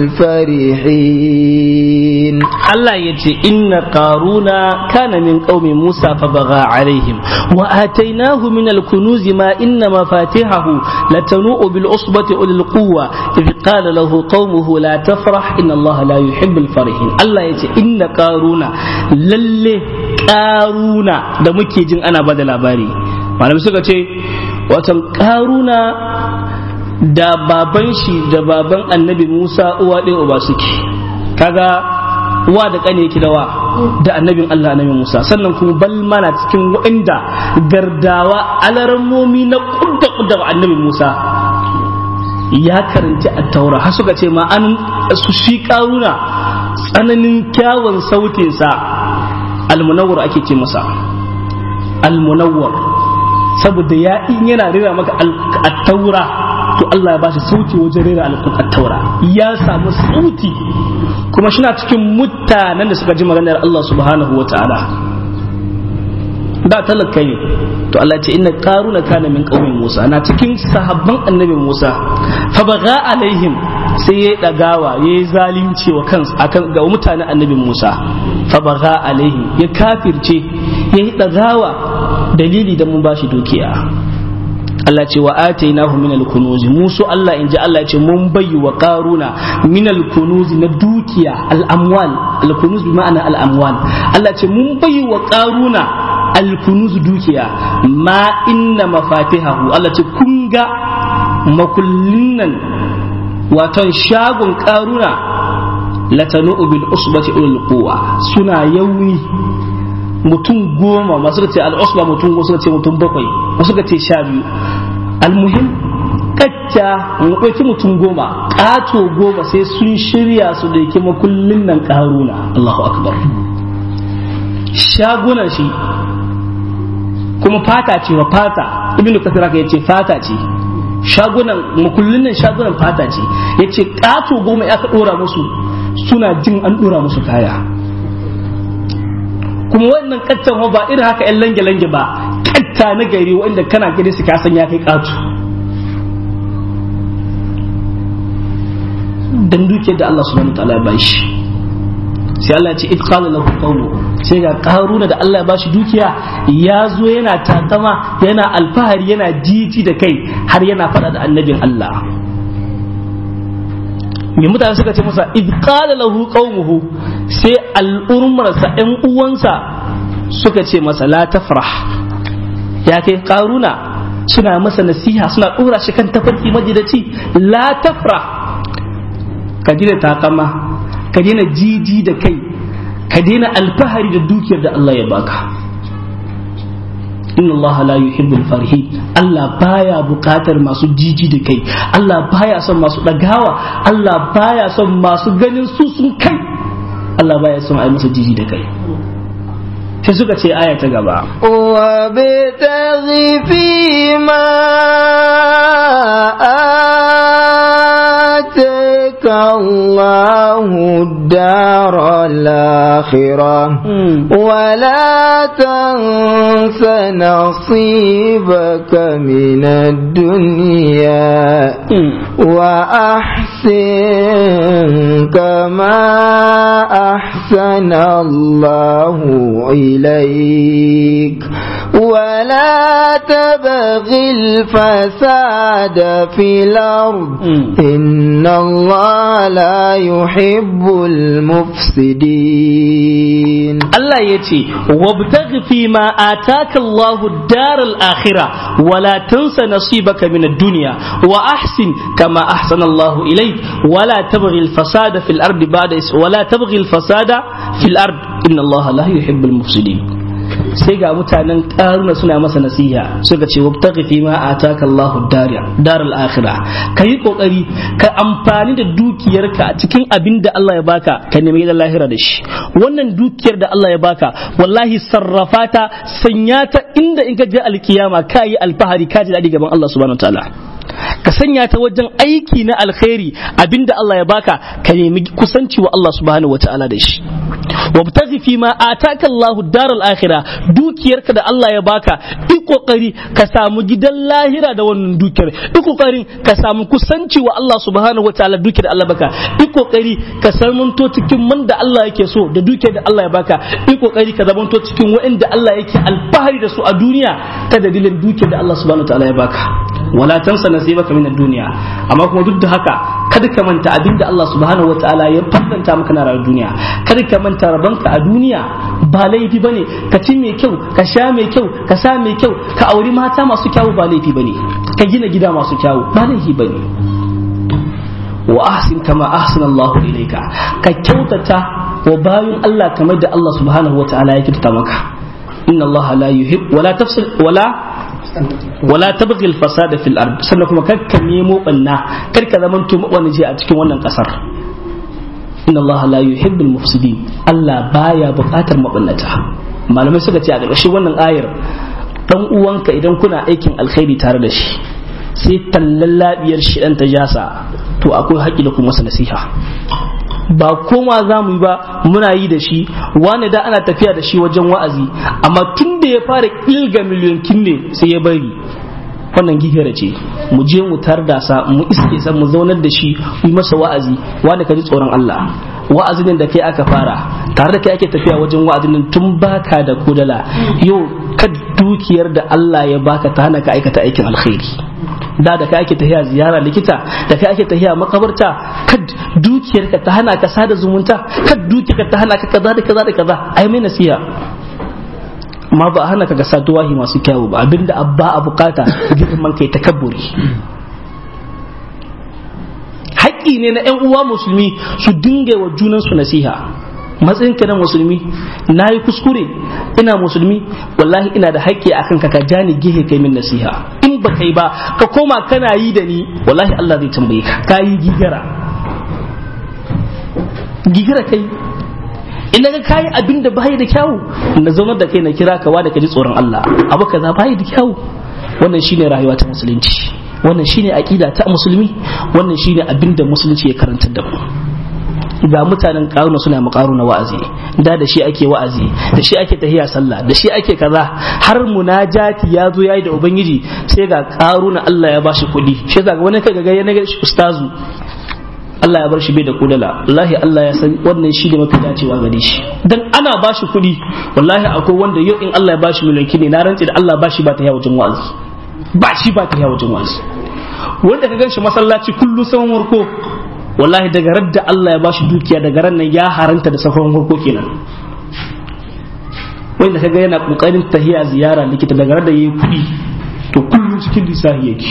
الفرحين Allah ya ce inna qaruna kana min qaumi Musa fa baga alaihim wa atainahu min al-kunuz ma inna mafatihahu latanu'u bil usbati ulil quwwa idh qala lahu qaumuhu la tafrah inna Allah la yuhibbu al-farihin Allah ya ce inna qaruna lalle qaruna da muke jin ana bada labari malamai suka ce watan qaruna da baban shi da baban annabi Musa uwa ɗaya uba suke kaga wa da kane yake da wa da annabin Allah annabi Musa sannan kuma bal mana cikin wa'inda gardawa alarammomi na kudda kudda wa annabi Musa ya karanci a taura har suka ce ma an su shi karuna tsananin kyawun sautinsa almunawwar ake ce masa almunawwar saboda ya in yana rera maka at-taura to Allah ya bashi sauti wajen rera at-taura ya samu sauti kuma shi na cikin mutanen da suka ji maganar Allah subhanahu wa ta'ala da talaka ne to Allah ce inna qaruna kana min qaumin Musa na cikin sahabban annabi Musa fa baga alaihim sai ya dagawa ya yi zalunci wa kansa akan ga mutanen annabi Musa fa baga alaihim ya kafirce ya yi dagawa dalili da mun bashi dukiya Allah ce wa atainahu min al-kunuz musu Allah inji Allah ce mun bayyi wa qaruna min al-kunuz na dukiya al-amwal al-kunuz bi ma'ana al-amwal Allah ce mun bayyi wa qaruna al-kunuz dukiya ma inna mafatihahu Allah ce kun ga makullin nan waton shagon qaruna latanu bil usbati ulul quwa suna yauni mutum goma masu ce al'usba mutum wasu ce mutum bakwai wasu ce sha biyu almuhim kacca mu ɗauki mutum goma ƙato goma sai sun shirya su da yake makullin nan ƙaruna Allahu akbar shagunan shi kuma fata ce wa fata ibnu kasir ya ce fata ce shagunan makullunan shagunan fata ce ya ce ƙato goma ya ka ɗora musu suna jin an ɗora musu kaya kuma wannan kattan ba irin haka yan lange-lange ba katta na gari wanda kana gani su kasan ya kai ƙato dan dukiyar da Allah subhanahu wa ta'ala ya bashi sai Allah ya ce itqala lahu qawluhu sai ga karuna da Allah ya bashi dukiya ya zo yana takama yana alfahari yana jiji da kai har yana faɗa da annabin Allah me mutane suka ce masa id qala lahu qaumuhu sai al'ummarsa ɗan uwansa suka ce masa la tafrah ya kai karuna suna masa nasiha suna ɗora shi kan tafarki majidaci la tafrah ka daina takama ka daina jiji da kai ka daina alfahari da dukiyar da Allah ya baka inna Allah la yuhibbul farihin Allah baya bukatar masu jiji da kai Allah baya son masu dagawa Allah baya son masu ganin su sun kai Allah baya son ai masa jiji da kai sai suka ce aya ta gaba وابتغ فيما آتاك الله الدار الآخرة ولا تنس نصيبك من الدنيا وأحسن كما أحسن الله إليك ولا تبغ الفساد في الأرض إن الله لا يحب المفسدين Allah ya ce wabtaghi fi ma ataka Allah dar al-akhirah wala tansa nasibaka min ad-dunya wa ahsin kama ahsana Allah ilayk wala tabghi al-fasada fil ardi ba'da wala tabghi al-fasada fil ard inna Allah la yuhibbu al-mufsidin sai ga mutanen karuna suna masa nasiha suka ce wabtaghi fi ma ataka Allahu daral akhirah kai kokari ka amfani da dukiyarka a cikin abin da Allah ya baka ka nemi gidan lahira da shi wannan dukiyar da Allah ya baka wallahi sarrafa ta sanya ta inda in ka je alkiyama ka yi alfahari ka ji daɗi gaban Allah subhanahu wataala ka sanya ta wajen aiki na alkhairi abinda Allah ya baka ka nemi kusanci wa Allah subhanahu wataala da shi wabtaghi fi ma ataka Allahu daral akhirah dukiyarka da Allah ya baka i kokari ka samu gidan lahira da wannan dukiyar i kokari ka samu kusanci wa Allah subhanahu wataala dukiyar da Allah baka i kokari ka samunto cikin man da Allah yake so da dukiyar da Allah ya baka i kokari ka zamanto cikin wa'anda Allah yake alfahari da su a duniya ta dalilin dukiyar da Allah subhanahu wataala ya baka wala tansa nasibaka min ad-dunya amma kuma duk da haka kada ka manta abinda Allah subhanahu wataala ya fadanta maka na rayuwar duniya kada ka manta rabanka a duniya ba laifi bane ka ci mai kyau ka sha mai kyau ka sa mai kyau ka auri mata masu kyawu ba laifi bane ka gina gida masu kyawu ba laifi bane wa ahsin kama ahsana Allahu ilayka ka kyautata wa bayin Allah kamar da Allah subhanahu wataala ya kyautata maka inna Allah la yuhib wala tafsil wala wala tabghi al-fasada fil ard sannan kuma kar ka nemo banna kar ka zaman to wani je a cikin wannan kasar inna Allah la yuhibbul mufsidin Allah baya bukatar mabannata malamai suka ce a ƙarshen wannan ayar dan uwanka idan kuna aikin alkhairi tare da shi sai tallan labiyar shi dan ta jasa to akwai haƙƙi da kuma masa nasiha ba koma za mu yi ba muna yi da shi wani da ana tafiya da shi wajen wa'azi amma tun da ya fara ƙilga miliyankin ne sai ya bari wannan gihira ce mu je mu tarda sa mu iske sa mu zaunar da shi mu yi masa wa'azi wani ka ji tsoron Allah wa'azin da kai aka fara tare da kai ake tafiya wajen wa'azin tun baka da kudala yau ka dukiyar da Allah ya baka ta hana ka aikata aikin alkhairi da da kai ake tafiya ziyara likita da kai ake tafiya makabarta kad dukiyar ka ta hana ka sada zumunta kad dukiyar ka ta hana ka kaza da kaza da kaza ai mai nasiha amma ba a hana ka ga saduwahi masu kyawu ba abinda abba a bukata girman kai takabburi haƙƙi ne na 'yan uwa musulmi su dinga wa junansu nasiha matsayin ka na musulmi na yi kuskure ina musulmi wallahi ina da haƙƙi a kanka ka ja ni gehe kai min nasiha in ba kai ba ka koma kana yi da ni wallahi Allah zai tambaye ka ka yi gigara gigara kai ina ga kayi abin da bai da kyawu na zaunar da kai na kira ka da ka ji tsoron Allah abu kaza bai da kyawu wannan shine rayuwa ta musulunci wannan shine aqida ta musulmi wannan shine abinda musulunci ya karanta da mu ga mutanen karuna suna makaruna wa'azi da da shi ake wa'azi da shi ake tahiya sallah da shi ake kaza har munajati ya zo yayi da ubangiji sai ga karuna Allah ya bashi kuɗi shi yasa ga wani kaga ga yana shi ustazu Allah ya bar shi bai da kudala wallahi Allah ya san wannan shi da mafi dacewa gare shi dan ana bashi kuɗi wallahi akwai wanda yau in Allah ya bashi mulki ne na rantsi da Allah bashi ba ta yawo wajen wa'azi ba shi ba ta yawo wajen wa'azi wanda ka ganshi masallaci kullu saman warko wallahi daga radda Allah ya bashi dukiya daga ran nan ya haranta da safan farko kenan wanda kaga yana kokarin tahiya ziyara likita daga radda yayi kuɗi to kullum cikin lissafi yake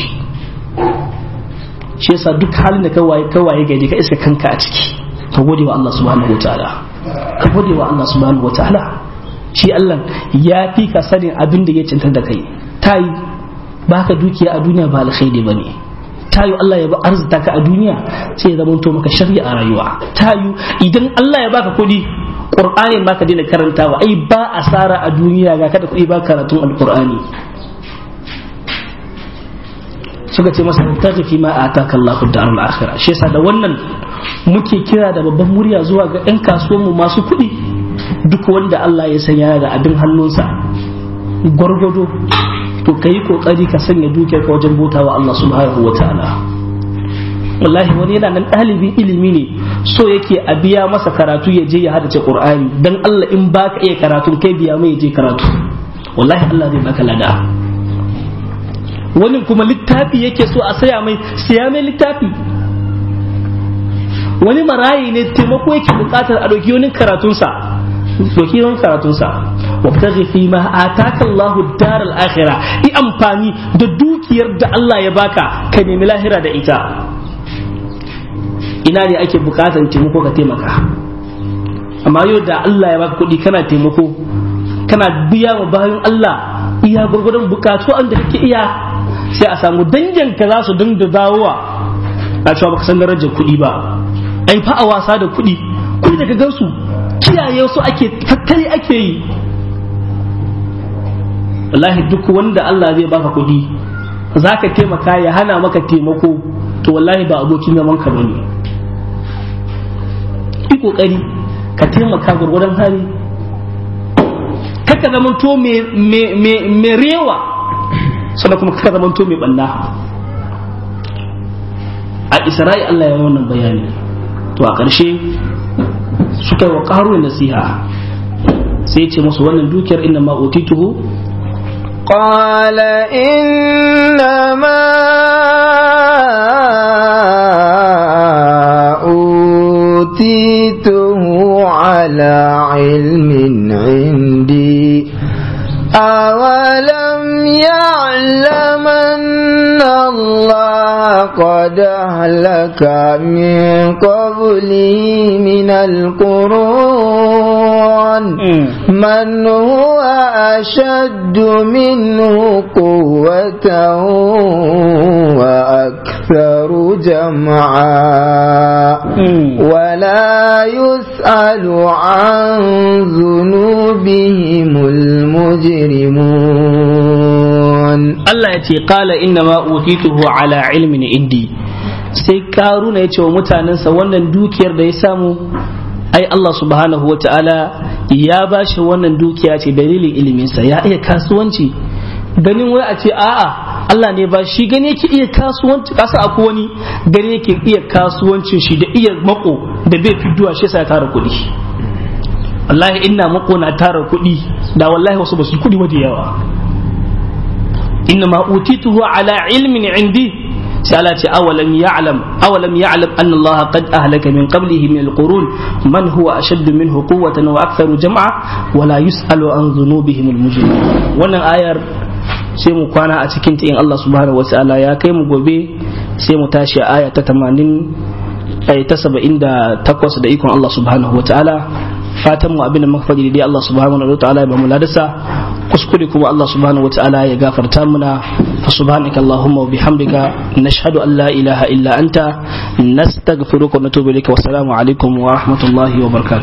shi yasa duk halin da ka waye ka waye gaje ka iska kanka a ciki ka gode wa Allah subhanahu wataala ka gode wa Allah subhanahu wataala shi Allah ya fi ka sanin abin da ya cintar da kai tayi baka dukiya a duniya ba alkhairi bane tayu Allah ya ba arzita ka a duniya sai ya zama maka shari'a a rayuwa tayu idan Allah ya baka kuɗi Qur'ani ma ka daina karantawa ai ba asara a duniya ga kada kuɗi ba karatun alqur'ani suka ce masa tafi fi ma ataka Allahu darul akhirah shi yasa da wannan muke kira da babban murya zuwa ga ɗan kasuwanmu masu kuɗi duk wanda Allah ya sanya da abin hannunsa gwargwado to ka yi kokari ka sanya dukiyarka wajen bautawa Allah subhanahu wa ta'ala wallahi wani yana nan ɗalibin ilimi ne so yake a biya masa karatu ya je ya hadace qur'ani dan Allah in baka iya karatu kai biya mai je karatu wallahi Allah zai baka lada wani kuma littafi yake so a saya mai siya mai littafi wani marayi ne taimako yake bukatar a ɗauki wani karatunsa ɗauki wani karatunsa wabtaghi fi ma ataka Allahu daral akhirah i amfani da dukiyar da Allah ya baka ka nemi lahira da ita ina ne ake bukatar taimako ka taimaka amma yau da Allah ya baka kuɗi kana taimako kana biya wa bayan Allah iya gurgurdan bukatu an da kake iya sai a samu dangin ka za su dinga dawowa a cewa baka san darajar kuɗi ba ai fa a wasa da kuɗi kuɗi daga gansu kiyaye su ake tattali ake yi wallahi duk wanda Allah zai baka kuɗi za ka taimaka ya hana maka taimako to wallahi ba abokin zaman ka bane yi kokari ka taimaka gurgurdan hali kaka zamanto mai rewa sannan kuma kaka zamanto mai banna a isra'i Allah ya wannan bayani to a ƙarshe suka yi wa ƙaro nasiha sai ce musu wannan dukiyar inna ma utituhu قال إنما أوتيته على علم عندي أولم يعلم أن الله قد أهلك من قبله من القرون من هو أشد منه قوة وأكثر جمعا ولا يسأل عن ذنوبهم المجرمون Allah ya ce qala inna ma utituhu ala ilmin indi sai karuna ya ce wa mutanensa wannan dukiyar da ya samu ai Allah subhanahu wa ta'ala ya ba shi wannan dukiya ce dalilin iliminsa ya iya kasuwanci ganin wai a ce a'a Allah ne ba shi gani yake iya kasuwanci kasa akwai wani gani yake iya kasuwancin shi da iya mako da bai fiduwa shi sai tara kuɗi wallahi ina mako na tara kuɗi da wallahi wasu ba su kuɗi wa da yawa inna ma utituhu ala ilmin indi sai Allah ce awalam ya'lam awalam ya'lam anna Allah qad ahlaka min qablihi min alqurun man huwa ashaddu minhu quwwatan wa aktharu jam'a wa la yus'alu an dhunubihim almujrimun wannan ayar sai mu kwana a cikin ta in Allah subhanahu wa ta'ala ya kai mu gobe sai mu tashi a aya ta 80 ay ta 78 da ikon Allah subhanahu wa ta'ala fatan mu abin da muka faɗi dai Allah subhanahu wa ta'ala ya ba mu ladasa kuskure kuma Allah subhanahu wa ta'ala ya gafarta muna fa subhanaka allahumma wa bihamdika nashhadu an la ilaha illa anta nastaghfiruka wa natubu ilayka wa assalamu alaikum wa rahmatullahi wa barakatuh